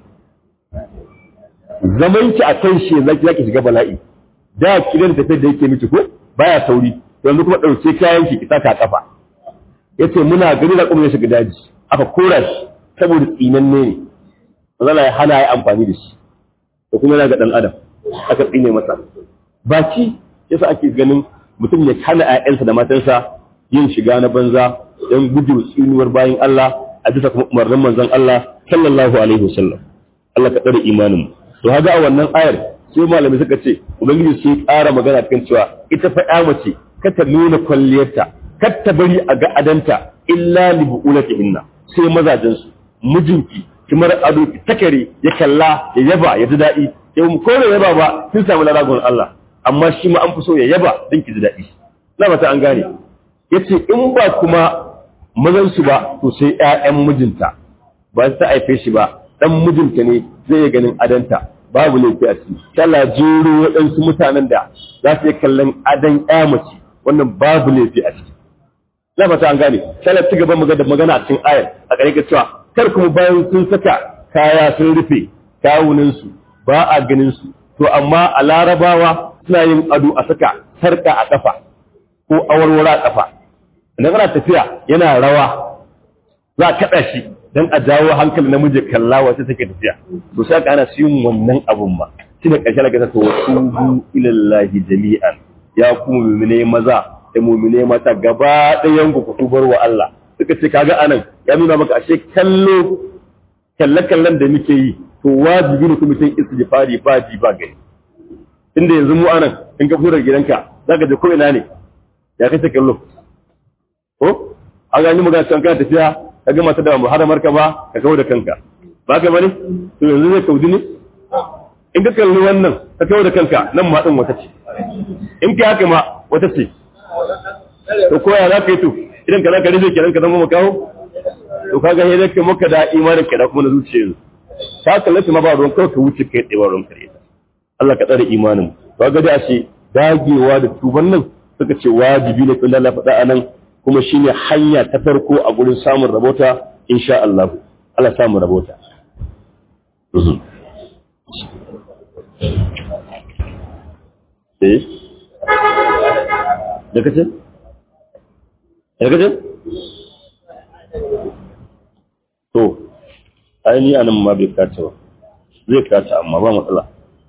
zaman ki a kan shi zaki zaki shiga bala'i da kidan tafiyar da yake miki ko baya sauri yanzu kuma ɗauke kayan ki ki saka kafa yace muna gani da kuma ya shiga daji aka kora shi saboda tsinanne ne mazala ya hana ya amfani da shi da kuma yana ga dan adam aka tsine masa baki yasa ake ganin mutum ya hana ƴaƴansa da matansa yin shiga na banza don gudu tsinuwar bayan Allah a bisa kuma umarnin manzon Allah sallallahu alaihi wasallam Allah ka tsare imanin to haga a wannan ayar sai malamai suka ce ubangiji sai ƙara magana kan cewa ita fa ƴa mace ka ta nuna kwalliyarta kar ta bari a ga adanta illa li bu'ulatihinna sai mazajen su mijinki kimar ado ki takare ya kalla ya yaba ya ji daɗi ya mu kore yaba ba kin samu laragon Allah amma shi ma an fi so ya yaba don ki ji daɗi na mata an gane yace in ba kuma mazan su ba to sai ƴaƴan mijinta ba ta haife shi ba dan mijinta ne zai yi ganin adanta babu laifi a ciki kala jero waɗansu mutanen da za su yi kallon adan ƴa mace wannan babu laifi a ciki na fata an gane sai ci gaban magana magana a cikin ayar a ƙarshe cewa kar kuma bayan sun saka kaya sun rufe kawunan su ba a ganin su to amma a larabawa suna yin ado a saka sarka a kafa ko awarwara a kafa idan kana tafiya yana rawa za a kaɗa shi dan a jawo hankali namiji kalla wace take tafiya to sai ka ana yin wannan abun ma shine ƙarshe da ka to tubu ilallahi jami'an ya kuma mu'mine maza da mumine mata gaba ɗayan ku tubar wa Allah suka ce kaga anan ya nuna maka ashe kallo kalle kallon da muke yi to wajibi ne kuma mutum istighfari ba ji ba gani inda yanzu mu anan in ka fura gidanka zaka je ko ina ne ya kace kallo ko an ga ni magana kan kana tafiya ka ga mata da muharramar ka ba ka kawo da kanka ba ka bane to yanzu zai kaudi ne in ka kalli wannan ka kawo da kanka nan ma din wata ce in ka haka ma wata ce to koya za ka yi to idan ka za ka rufe kenan ka zama makaho to kaga sai zai kai maka da imanin ka da kuma na zuciya ta kallaci ma ba ruwan kawai ka wuce kai tsaye ba ruwan kare Allah ka tsare imanin to ga da shi dagewa da tuban nan suka ce wajibi ne kun Allah faɗa anan kuma shine hanya ta farko a gurin samun rabota insha Allah Allah samu rabota eh da kace da kace to ai ni anan ma bai kace ba zai kace amma ba matsala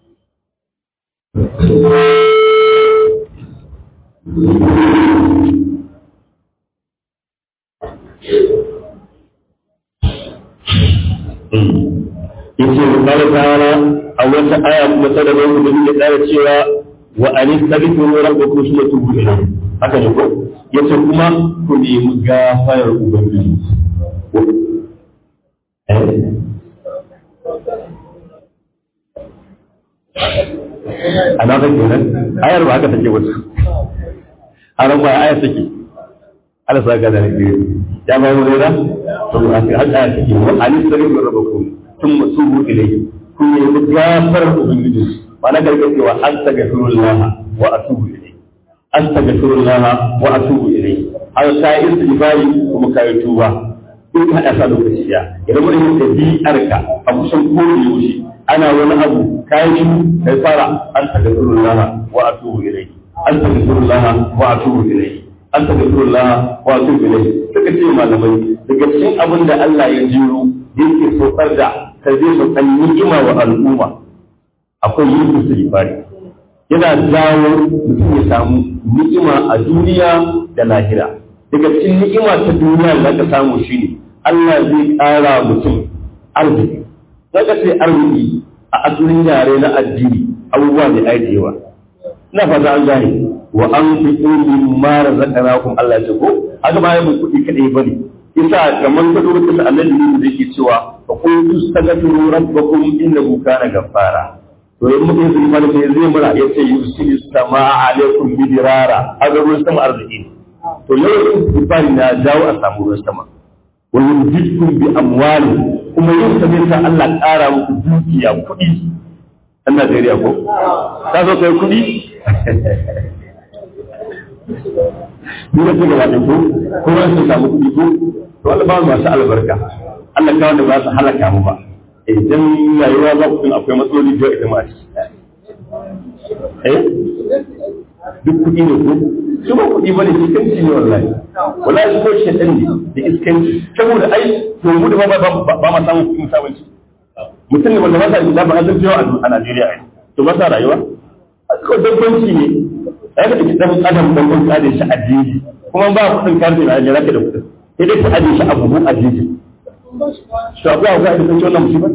yace Allah ta'ala a wata aya kuma ta daga wanda yake tsara cewa wa anistaghfiru rabbakum thumma tubu ilayhi haka ne ko yace kuma ku nemi gafarar ubangiji ana ga kenan ayar ba haka take wasu haram ba ayar take Allah sa ga da ne ya ba mu da to haka ayar take wa anistaghfiru rabbakum thumma tubu ilayhi ku nemi gafarar ubangiji ba na gargaɗewa an tagafirullah wa atubu ilayhi astaghfirullah wa atubu ilayhi har ka yi istighfari kuma ka yi tuba in ka hada sa lokaci ya idan mun yi dabi'arka a kusan kowane yaushe ana wani abu kai shi kai fara astaghfirullah wa atubu ilayhi astaghfirullah wa atubu ilayhi astaghfirullah wa atubu ilayhi suka ce malamai daga cikin abin da Allah ya jiro yake saukar da ka zai saukar ni'ima wa al'umma akwai yin istighfari yana jawo mutum ya samu ni'ima a duniya da lahira daga cikin ni'ima ta duniya da ka samu shine Allah zai ƙara mutum arziki daga sai arziki a asalin yare na addini abubuwa ne ai da yawa ina fata an gane wa an fi min ma razaqnakum Allah ya ce ko haka ba mu kuɗi kadai bane isa kamar ka duba kisa annabi ne da yake cewa fa qultu astaghfiru rabbakum innahu kana ghaffara to in mutum zai fara sai zai mura ya ce yusili samaa alaikum bidirara aga ruwan sama arziki to yau istighfari na jawo a samu ruwan sama wa yumdidkum bi amwali kuma yin sabin sa Allah ƙara muku dukiya kuɗi ɗan Najeriya ko ka zo kai kuɗi ni da kuma da ko kuma sun samu kuɗi ko to Allah ba mu masu albarka Allah kawo da ba su halaka mu ba idan rayuwa za ku akwai matsaloli da ita ma eh duk kuɗi ne ko su ba kuɗi bane iskanci ne wallahi wallahi su ko shedan ne da iskanci saboda ai to mu da ba ba ma samu kuɗin sabunci mutum ne wanda ba sa da ba zan jiyo a Najeriya ai to ba sa rayuwa ko dabbanci ne ai da dan adam dan kun kare shi addini kuma ba kuɗin karfi na Najeriya ka da kuɗin sai dai ka aje shi a buhu addini to abu ga da kan wannan musibar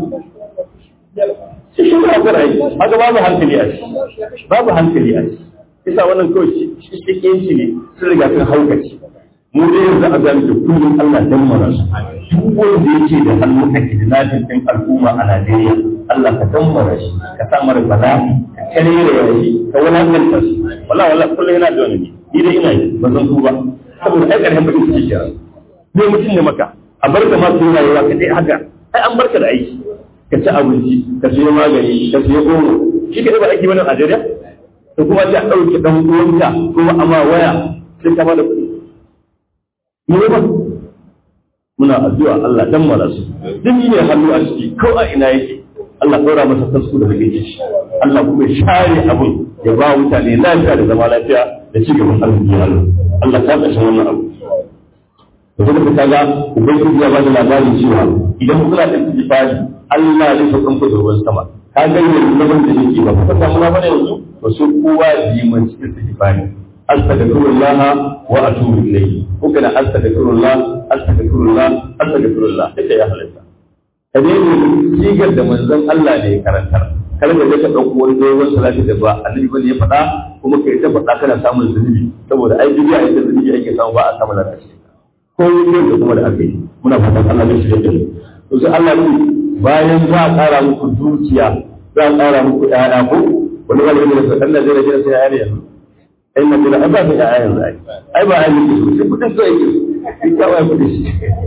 sai shi ba ga ai haka babu hankali a shi babu hankali a shi isa wannan kawai shi cikin shi ne sun riga sun haukaci mu dai yanzu a gani da kullum Allah dan mara su duk wanda yake da hannu a kidnapping din al'umma a Najeriya Allah ka dan mara shi ka sa mara bala'i ka kare da shi ka wulakanta shi wallahi wallahi kullum yana da wani ni dai ina yi ba zan tuba saboda ai karhen bakin ciki kira ne mutum ne maka a barka ma su rayuwa ka dai haka ai an barka da aiki ka ci abinci ka siyo magani ka siyo goro shi ka ba aiki bane a Najeriya da kuma ta ɗauke ɗan uwanka kuma amma waya sai ka bada kuɗi. Mu ba muna addu'a Allah dan mara su duk ne hannu a ciki ko a ina yake Allah ɗora masa tasku da rage shi Allah kuma share abun ya ba mutane lafiya da zama lafiya da ci gaban arziki Allah Allah ta kashe wannan abu da kuma ka ga ubangiji ya ba da labari cewa idan kuna da tijifari Allah zai saukan ku da ruwan sama ka ga yanzu zaman da yake ba ka samu na bane yanzu to sai kowa yi man cikin tijifari astaghfirullah wa atubu ilayhi ko kana astaghfirullah astaghfirullah astaghfirullah ita ya halatta ka dai ne sigar da manzon Allah ne ya karantar kar ka je ka dauko wani dogon salati da ba annabi bane ya faɗa kuma kai ta faɗa kana samun zunubi saboda ai bidiya ita zunubi ake samu ba a samu lalaci ko yin da kuma da aka yi muna fatan Allah ya shirya da mu to sai Allah ne bayan za a ƙara muku dukiya za a ƙara muku ƴaƴa ko wani wani ne da kan da zai rage sai ƴaƴa ne yanzu ai na gida ba ta yaya yanzu ai ai ba ai ne su sai kudin so yake ai kawai kudin shi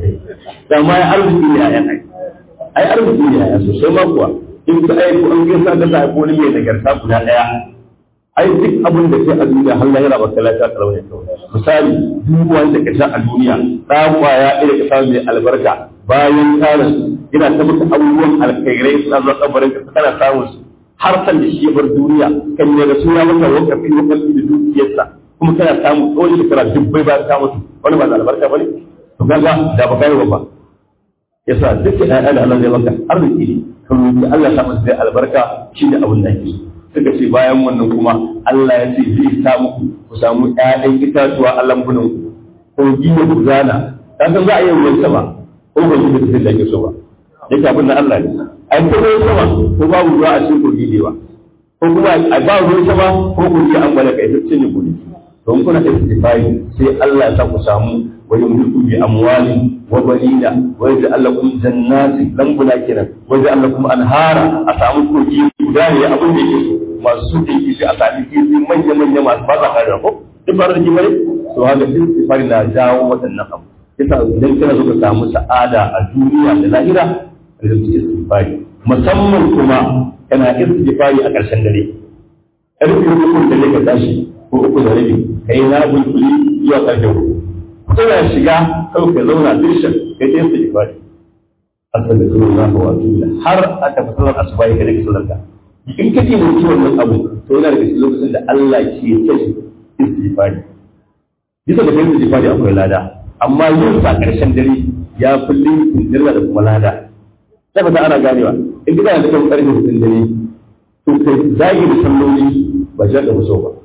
da ma ya arziki ne ayan ai ai arziki ne ayan sosai ma kuwa in ka ai ko an gaisa da sai ko ne mai nagarta guda daya ai duk abin da ke a duniya har lahira ba kala ta kalauye kawai misali duk wanda ka sha a duniya da kwaya ɗaya ka samu mai albarka bayan tarin yana ta maka abubuwan alkhairai suna zuwa kabarin ka kana samun su har san da shi ya bar duniya kan ne da suna maka wakafi wakafi da dukiyarsa kuma kana samu tsawon shekara dubbai ba ka mutu wani ba da albarka ba ne to kaga da ba kai ba yasa duk ƴaƴa da Allah zai maka arziki ne kan roki Allah ya masa zai albarka shi da abin da ake suka ce bayan wannan kuma Allah ya ce zai sa muku ku samu ƴaƴan itatuwa a lambunan ku ko gina ku zana ka san za a yi ruwan sama ko ba shi da da ake so ba yake abin da Allah ne ai ko ruwan sama ko babu ruwa a cikin kogi ne ba ko kuma a ba ruwan sama ko kogi an gwada kai ta cinye kogi don kuna istifai sai Allah ya sa ku samu wa yumliku bi amwalin wa banina wa yaj'al lakum jannati lambuna kenan wa yaj'al lakum anhara a samu kogi guda ne abin da yake masu da yake a sami kifi manya manya masu ba za ka ko duk ba da kima ne to haka istifai na jawo waɗannan abu yasa idan kana so ka samu sa'ada a duniya da lahira ka zama istighfari musamman kuma kana istighfari a ƙarshen dare ƙarfe uku da ne ka tashi ko uku da rabi kai na bulbuli zuwa ƙarfe uku kana shiga kawai ka zauna dirshan kai ta istighfari astaghfirullah wa atubu har a tafi sallar asuba ka dake sallar ka in kake da wannan abu to yana da cikin lokacin da Allah ke kai istighfari bisa da kai istighfari akwai lada amma yin sa ƙarshen dare ya fi linkin dirra da kuma lada sai ba ana ganewa in gida da kan ƙarfe hudun dare to kai zagi da salloli ba shi aka fi so ba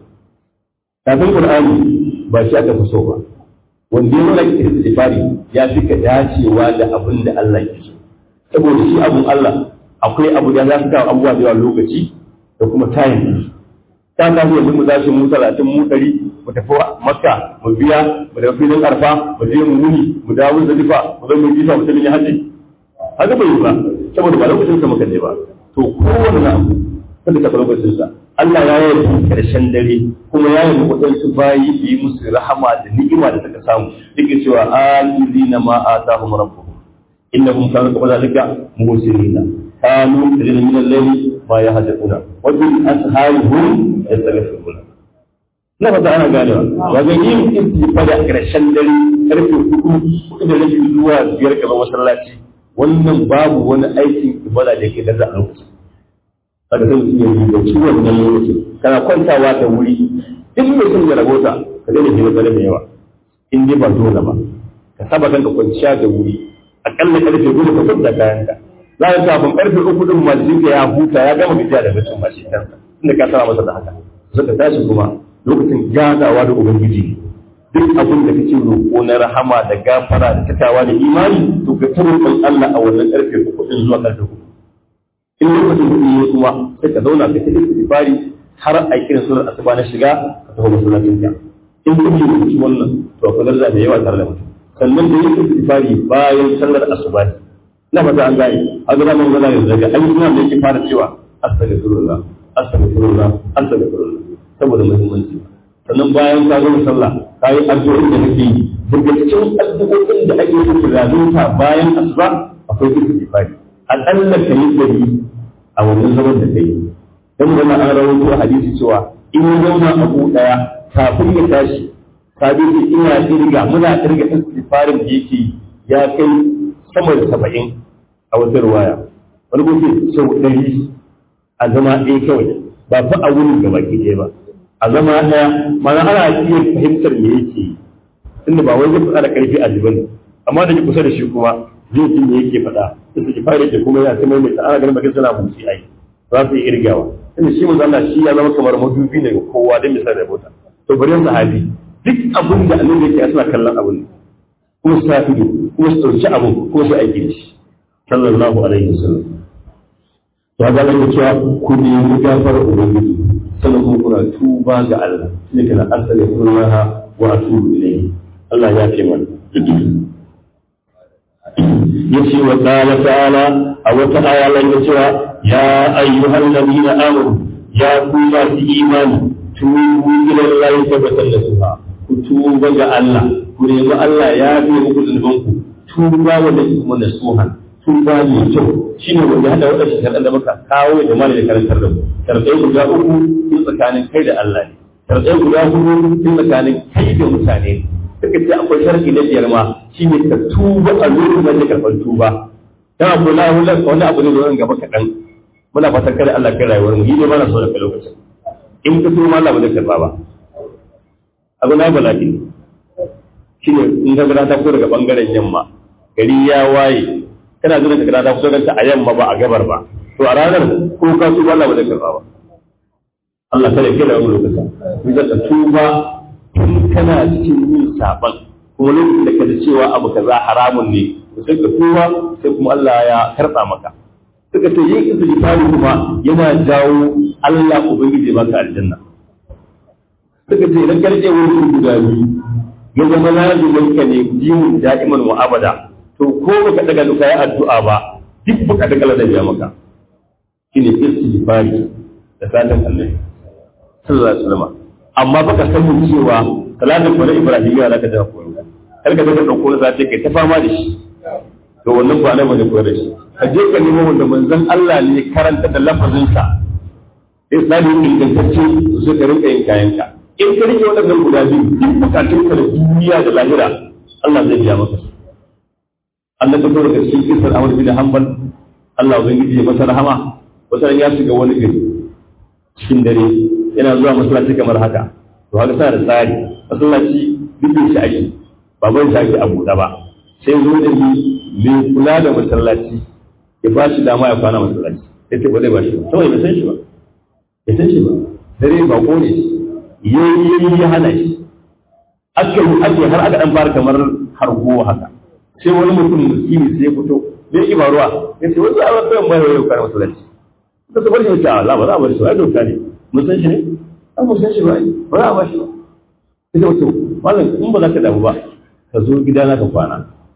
kafin qur'ani ba shi aka fi so ba wanda ya nuna istighfari ya fi ka dacewa da abin da Allah ke so saboda shi abun Allah akwai abu da za su kawo abubuwa da yawa lokaci da kuma tayin ta kawo yanzu mu zashi mu talatin mu ɗari mu tafi makka mu biya mu tafi filin arfa mu je mu wuni mu dawo da difa mu zo mu jifa mu tafi hajji haka bai yi ba saboda ba lokacin sa muka je ba to kowanne abu kada ka lokacin sa Allah ya yi karshen dare kuma ya yi waɗansu bayi yi musu rahama da ni'ima da suka samu duk cewa alizina ma atahum rabbuhum innahum kanu qabla zalika muhsinina kanu yajiduna min al-layli ma yahduna wa bil asharihum yastaghfiruna na fata ana ganewa wajen yin istighfar a ƙarshen dare karfe hudu hudu da rabi zuwa biyar gaba masallaci wannan babu wani aikin ibada da yake gaza a lokacin kada sai mutum ya yi da ciwon nan lokacin kana kwantawa da wuri in mai son ya rabota ka daina hira dare da yawa in dai ba dole ba ka saba kanka kwanciya da wuri akalla karfe goma ka kwanta kayanka za ka kafin karfe uku din ma jikinka ya huta ya gama gajiya da bacin ma shi kansa inda ka saba masa da haka suka tashi kuma lokacin ganawa da ubangiji duk abin da kake roƙo na rahama da gafara da takawa da imani to ka ta roƙon Allah a wannan karfe uku din zuwa karfe uku in lokacin kuɗi ne kuma sai ka zauna ka ta istighfari har a kiran sunan asuba na shiga ka taho masallacin ka in kuɗi ne ci wannan to akwai garza da yawa tare da mutum sannan da yin istighfari bayan sallar asuba na fata an gane a ga zaman zana yanzu daga ayyukan da yake fara cewa astaghfirullah astaghfirullah astaghfirullah saboda muhimmanci sannan bayan ka gama sallah ka yi addu'o'in da kake yi daga cikin addu'o'in da ake yi zalunta bayan asuba akwai istighfari akalla ka yi dari a wannan zaman da kai dan wannan an rawaito hadisi cewa in ya zauna abu daya kafin ya tashi sabi ce ina kirga muna kirga istighfarin da yake ya kai sama da saba'in a wata ruwaya wani kuma sau ɗari a zama ɗaya kawai ba fa a wurin gaba ke ɗaya ba a zama ɗaya mana ana iya fahimtar me yake tunda ba wai zai faɗa da ƙarfi a jibin amma da ke kusa da shi kuma zai ji me yake faɗa da su fara yake kuma yana ta mai ta ana ganin bakin suna motsi ai za su yi irgawa tunda shi manzo Allah shi ya zama kamar madubi ne ga kowa da misali da bota to bari sahabi duk abin da annabi yake suna kallon abin kuma su tafi kuma su ɗauki abin kuma su aiki da shi sallallahu alaihi wasallam to ga Allah cewa ku nemi gafarar ubangiji sannan kuma kuna tuba ga Allah shine kana astaghfirullah wa atubu ilayhi Allah ya ce mana yace wa qala ta'ala a wata aya Allah ya cewa ya ayyuhal ladina amanu ya ku masu imani tubu ila Allah tabbatar da su ku tuba ga Allah ku nemi Allah ya fi muku zunuban ku tuba wanda kuma nasuhan tuba mai kyau shine wanda hada wadannan sharadan da muka kawo da malai da karantar da mu sharadai guda uku in tsakanin kai da Allah ne sharadai guda hudu in tsakanin kai da mutane suka ce akwai sharadi na biyar ma shine ka tuba a lokacin da karɓar tuba dan abu na wani abu ne zuwa gaba kaɗan muna fatan kada Allah kai rayuwar mu yi ne mana so da kai lokacin in ka tuba Allah ba zai karɓa ba abu na bala'i shine in ka gada ta fito daga bangaren yamma gari ya waye kana zuwa ka gada ta fito ganta a yamma ba a gabar ba to a ranar ko ka tuba Allah ba zai karɓa ba Allah kada kai rayuwar lokacin in ka tuba tun kana cikin yin saban kuma lokacin da ka da cewa abu kaza haramun ne to sai ka tuba sai kuma Allah ya karɓa maka suka ce yin istighfari kuma yana jawo Allah ubangiji baka aljanna suka ce idan karje wurin guda biyu ya zama lazumin ka ne jimin da'iman wa abada to ko baka daga duka ya addu'a ba duk baka daga da biya maka shine istighfari da sadan Allah sallallahu alaihi wasallam amma baka san cewa salatin kwale Ibrahim ya zaka da koyo kar ka daga dauko za ta kai ta fama da shi to wannan ba na bane koyar da shi ka je ka nemo wanda manzon Allah ne karanta da lafazin sa islamin ingantacce su ka rinka yin kayanka in ka rike waɗannan guda biyu duk bukatun ka da duniya da lahira Allah zai biya maka Allah ta fara da cikin kisar Ahmad bin Hanbal Allah ubangiji ya masa rahama wata ya shiga wani gari cikin dare yana zuwa masallaci kamar haka to haka sa da tsari masallaci duk shi ake baban shi ake a buɗe ba sai zo da ni mai kula da masallaci ya ba shi dama ya kwana masallaci ya ce ba zai ba shi ba saboda bai san shi ba bai san shi ba dare ba ko ne yayi ya hana shi aka yi ake har aka dan fara kamar hargo haka sai wani mutum miskini sai ya fito bai yi ruwa ya ce wasu a wasu mai yau kwana masallaci ka su bar shi ta Allah ba za a bar shi ba ai doka ne mun san shi ne an mun san shi ba ba za a bar shi ba sai wato malam in ba za ka damu ba ka zo gidana ka kwana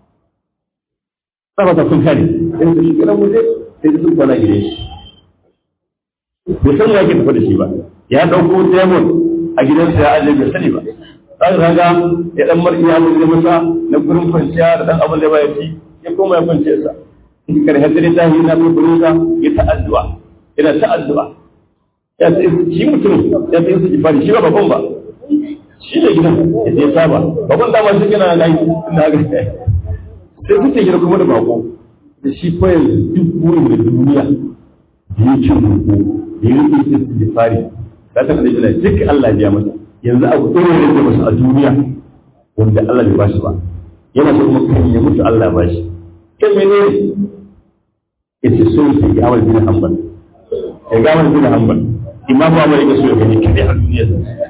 sa ta kun kare sai su shiga nan muje sai su kwana gidan shi bai san ya ke tafi da shi ba ya dauko demon a gidansa ya aje bai sani ba sai raga ya dan marki ya mun masa na gurin kwanciya da dan abin da ba ya ci ya koma ya kwance sa in kar hadari ta yi na gurin sa ya ta addu'a yana ta addu'a ya ce shi mutum ya ce su ifadi shi ba babban ba shi ne gidan ya je saba babban dama shi kana da yi na ga sai kuke gida kuma da bako da shi fa yanzu duk burin da duniya da ya ci roƙo da ya rike istighfari ka ta kada jira duk Allah ya masa yanzu abu ɗaya ne da masa a duniya wanda Allah bai bashi ba yana so kuma kan ya mutu Allah ba shi kai mene yace so ya ga amal bin hanbal ya ga amal bin hanbal imamu Ahmad ya so ya gani kadai a duniya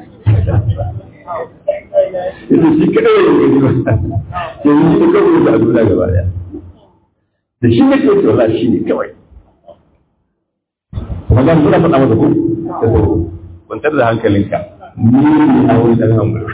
yace shi kadai ya gani ba yanzu shi kawai da a duniya gaba daya da shi ne kawai wallahi shi ne kawai magana suna faɗa masa ko da sau kwantar da hankalinka ni ne a wani ɗan hankali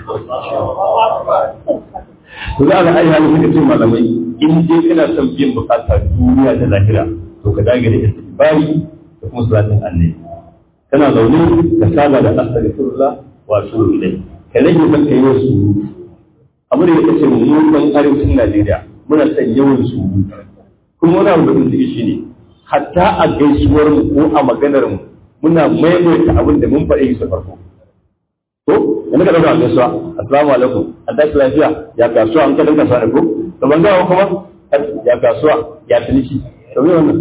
to za a ga ayyana suka ce malamai in dai kana son biyan bukata duniya da lahira to ka dage da istighfari da kuma salatin annabi kana zaune ka saba da astaghfirullah wa atubu ilai ka rage son kai wasu abu da yake ce mu dan arewacin Najeriya muna son yawan surutu kuma wani abu da mun shi ne hatta a gaisuwar mu ko a maganar mu muna maimaita abin da mun faɗi su farko ko yanzu ka dauka gaisuwa assalamu alaikum an tashi lafiya ya kasuwa an kadan kasuwa ne ko to ban ga kuma ya kasuwa ya tuniki to me wannan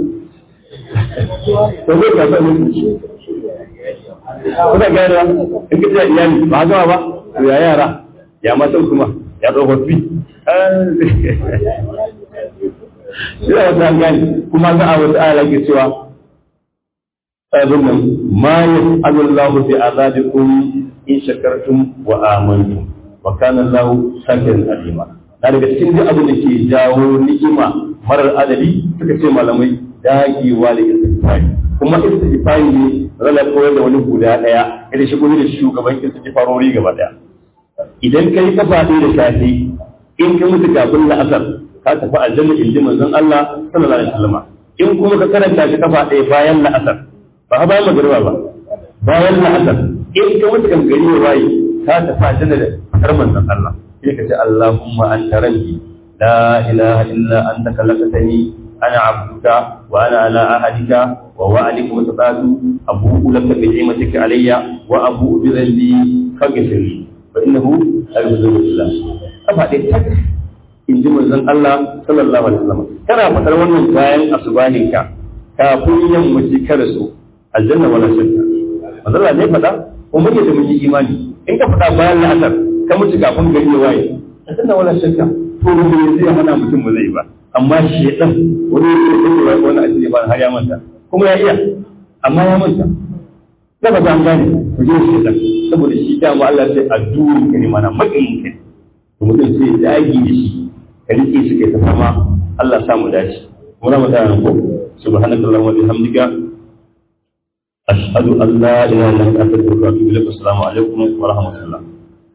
to me kasuwa ne tuniki kuna gane in ka ce iyali ba gama ba to ya yara ya matan kuma ya tsofaffi ina wata an gane kuma za a wata ala ke cewa abin nan ma ya Allah bi azabikum in shakartum wa amantum wa kana Allah shakiran alima na daga cikin duk abin da ke jawo ni'ima marar adadi suka ce malamai dagewa da istighfari kuma istighfari ne rala koyar da wani guda daya kada shi da shugaban istighfarori gaba daya idan kai kafa ɗaya da safe in ka mutu kafin la'asar ka tafi aljanna in ji manzon Allah sallallahu alaihi wasallam in kuma ka karanta shi kafa ɗaya bayan la'asar ba ha bayan magariba ba bayan la'asar in ka mutu kan gari ya waye ka tafi aljanna da fakar manzon Allah sai ka ce Allahumma anta rabbi la ilaha illa anta khalaqtani ana abduka wa ana ala ahadika wa wa'adika wa sadatu abu'u laka bi ni'matika alayya wa abu'u bi dhanbi faghfir li fa innahu la yughfiru illa kafa dai tak in ji manzon Allah sallallahu alaihi wasallam kana faɗar wannan bayan asubahin ka kafin yammaci kada su aljanna wala shakka manzon Allah ne faɗa ko mun da mun yi imani in ka faɗa bayan la'asar ka mutu kafin gari ya waye aljanna wala shakka to me zai hana mutum ba zai ba amma shedan wani ya ce wani asiri ba har ya manta kuma ya iya amma ya manta da ba an gane ku je shedan saboda shi dama Allah sai addu'in ka ne mana makin ka to mutum sai dagi da shi ka rike shi kai ta fama Allah samu dace muna mutane ko subhanallahi wa bihamdika ashhadu an la ilaha illa anta astaghfiruka wa atubu ilaik assalamu alaikum wa rahmatullah